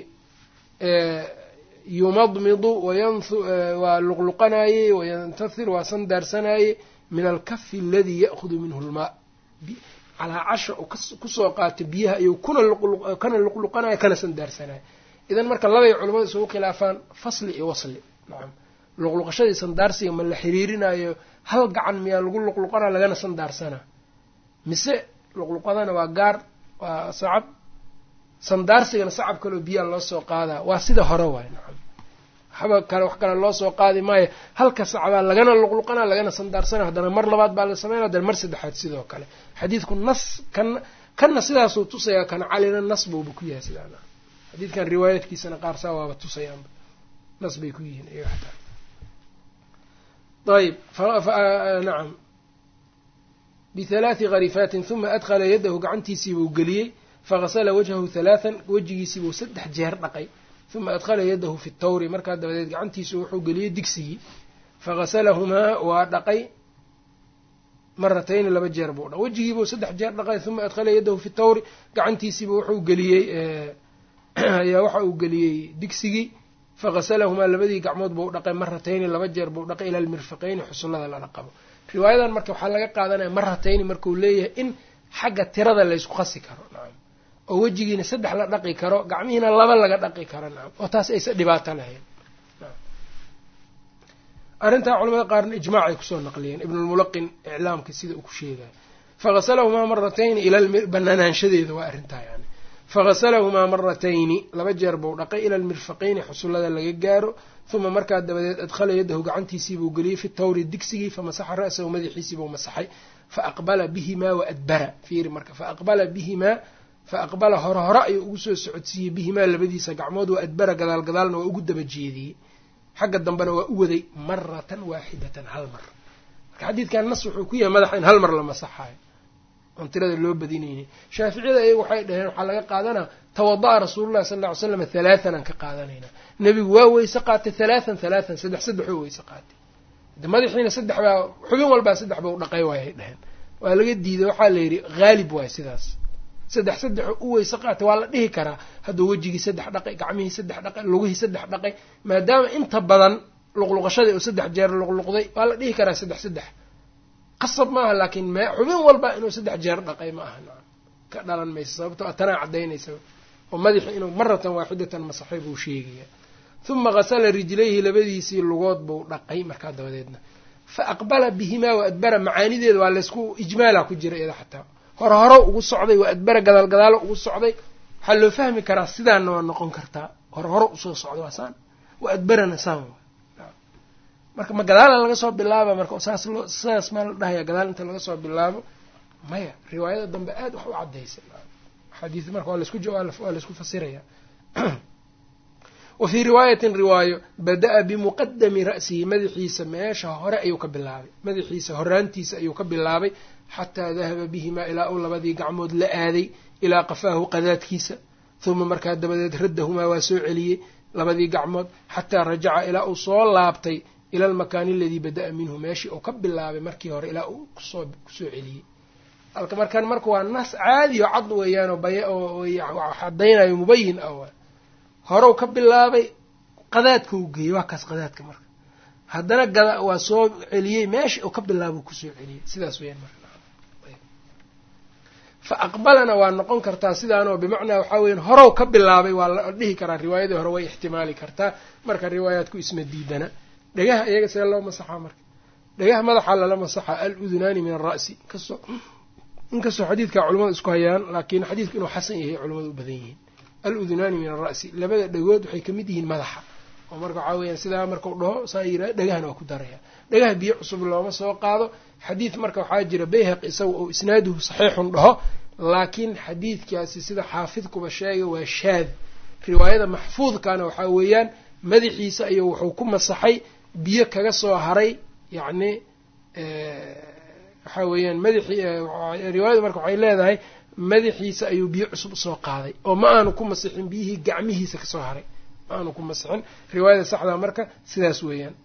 yumadmidu waa luqluqanaayey wayantathir waa san daarsanaayey min alkafi aladii ya'hudu minhu lmaa calaa casha uu kusoo qaatay biyaha ayuu kana luqluqanayo kana san daarsanayo idan marka labay culamadu isugu khilaafaan fasli iyo wasli nacam luqluqashadii sandaarsiga ma la xiriirinayo hal gacan miyaa lagu luqluqana lagana sandaarsanaa mise luqluqadana waa gaar waa sacab sandaarsigana sacab kaleo biyaa loo soo qaadaa waa sida hore waay nacam waxba kale wax kale loo soo qaadi maayo halka sacbaa lagana luqluqana lagana sandaarsana haddana mar labaad baa la sameynaya haddana mar saddexaad sidoo kale xadiidku nas kan kanna sidaasuu tusayaa kana calina nas buuba ku yahay sidaana xadiidkan riwaayaadkiisana qaar saa waaba tusayaanba nas bay ku yihiin iyaga xataa ayb nacam bihalaati gharifaatin huma adkhala yadahu gacantiisiibuu geliyey faghasala wajhahu halaathan wejigiisiibuu saddex jeer dhaqay uma adkhala yadahu fi tawri markaa dabadeed gacantiisu wuxuu geliyey digsigii faghasalahumaa waa dhaqay maratayni laba jeer buu dha wejigiibuu saddex jeer dhaqay uma adkhala yadahu fi tawri gacantiisiiba wuxuu geliyey ayaa waxa uu geliyey digsigii faghasalahumaa labadii gacmood buu dhaqay maratayni laba jeer buu dhaqay ila almirfaqayni xusullada lala qabo riwaayadan marka waxaa laga qaadanaya maratayni markuu leeyahay in xagga tirada laysku qasi karo nacam oo wejigiina saddex la dhaqi karo gacmihiina laba laga dhaqi karo nacam oo taas aysa dhibaato lahayn arrintaa culamada qaarna ijmaacay kusoo naqliyeen ibnulmulaqin iclaamka sida uu ku sheegayo faghasalahumaa maratayni ila banaanaanshadeeda waa arrintaa yani faghasalahumaa maratayni laba jeer buu dhaqay ila almirfaqayni xusullada laga gaaro uma markaa dabadeed adkhala yadahu gacantiisiibuu geliyey fi tawri digsigii famasaxa ra'sahu madaxiisiibuu masaxay faaqbala bihimaa wa adbara fiiri marka faaqbala bihimaa fa aqbala hore hore ayuu ugu soo socodsiiyey bihimaa labadiisa gacmood wa adbara gadaal gadaalna waa ugu daba jeediyey xagga dambena waa u waday maratan waaxidatan hal mar marka xadiidkan nas wuxuu ku yahay madaxa in hal mar la masaxaayo oon tirada loo badinaynin shaaficiyada iyagu waxay dhaheen waxaa laga qaadanaa tawada'a rasuulullahi sala lla ly slam halaatan aan ka qaadanaynaa nebigu waa weyse qaatay halaatan halaatan saddex saddexoo weyse qaatay de madaxiina saddex baa xubin walbaa saddex ba u dhaqay waayay dheheen waa laga diiday waxaa la yidhi haalib waay sidaas saddex saddexoo u weyse qaatay waa la dhihi karaa hadduu wejigii saddex dhaqay gacmihii saddex dhaqay lugihii saddex dhaqay maadaama inta badan luqluqashadii uu saddex jeer luqluqday waa la dhihi karaa saddex saddex qasab maaha laakiin m xubin walba inuu saddex jeer dhaqay ma aha nacam ka dhalan mayso sababto tanaa caddaynaysa oo madaxi inuu maratan waaxidatan masaxay buu sheegaya uma qasala rijlayhi labadiisii lugood buu dhaqay markaa dabadeedna fa aqbala bihimaa wa adbara macaanideeda waa laysku ijmaala ku jira iyada xataa hore hore ugu socday waa adbara gadaal gadaalo ugu socday waxaa loo fahmi karaa sidaana waa noqon kartaa hore hore usoo socda waa saan wa adbarana saan marka ma gadaalan laga soo bilaaba marka saas loo sidaas maa la dhahaya gadaal inta laga soo bilaabo maya riwaayada dambe aad wax u cadaysa xadiis marka waa laisku waa laisku fasiraya wa fii riwaayatin riwaayo bada-a bimuqadami ra'sihi madaxiisa meesha hore ayuu ka bilaabay madaxiisa horaantiisa ayuu ka bilaabay xataa dahaba bihimaa ilaa uu labadii gacmood la aaday ilaa qafaahu qadaadkiisa uma markaa dabadeed raddahumaa waa soo celiyey labadii gacmood xataa rajaca ilaa uu soo laabtay ila almakaani aladii bada-a minhu meeshii uu ka bilaabay markii hore ilaa uu kusoo kusoo celiyey halka markaan marka waa nas caadi oo cad weeyaanoo bay cadaynayo mubayin ah horew ka bilaabay qadaadka uu geeyey waa kaas qadaadka marka haddana gada waa soo celiyey meeshii uu ka bilaaba kusoo celiyey sidaas weyaan marka fa aqbalana waa noqon kartaa sidaanoo bimacnaa waxaa weyan horow ka bilaabay waa la dhihi karaa riwaayadii hore way ixtimaali kartaa marka riwaayaadku isma diidana dhagaha iyaga see loo masaxaa marka dhagaha madaxaa lala masaxaa al udunaani min ara'si inkastoo inkastoo xadiidka culamadu isku hayaan laakiin xadiidku inuu xasan yahay culamadu u badan yihiin al udunaani min ara'si labada dhagood waxay kamid yihiin madaxa oo marka waxaa weyaan sidaa markau dhaho saa yira dhagahana waa ku daraya dhagaha biyo cusub looma soo qaado xadiid marka waxaa jira bayhaqi isaga oo isnaaduhu saxiixun dhaho laakiin xadiidkaasi sida xaafidkuba sheega waa shaad riwaayada maxfuudkana waxaa weeyaan madaxiisa ayuu wuxuu ku masaxay biyo kaga soo haray yacni waxaa weeyaan madaxii riwaayadu marka waxay leedahay madaxiisa ayuu biyo cusub usoo qaaday oo ma aanu ku masixin biyihii gacmihiisa kasoo haray ma aanu ku masixin riwaayada saxdaa marka sidaas weeyaan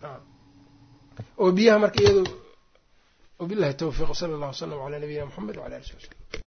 oo biyaha marka iyado wabillahi tawfiiq sala allah wasalam calaa nabiyina moxamed wala ali sali slm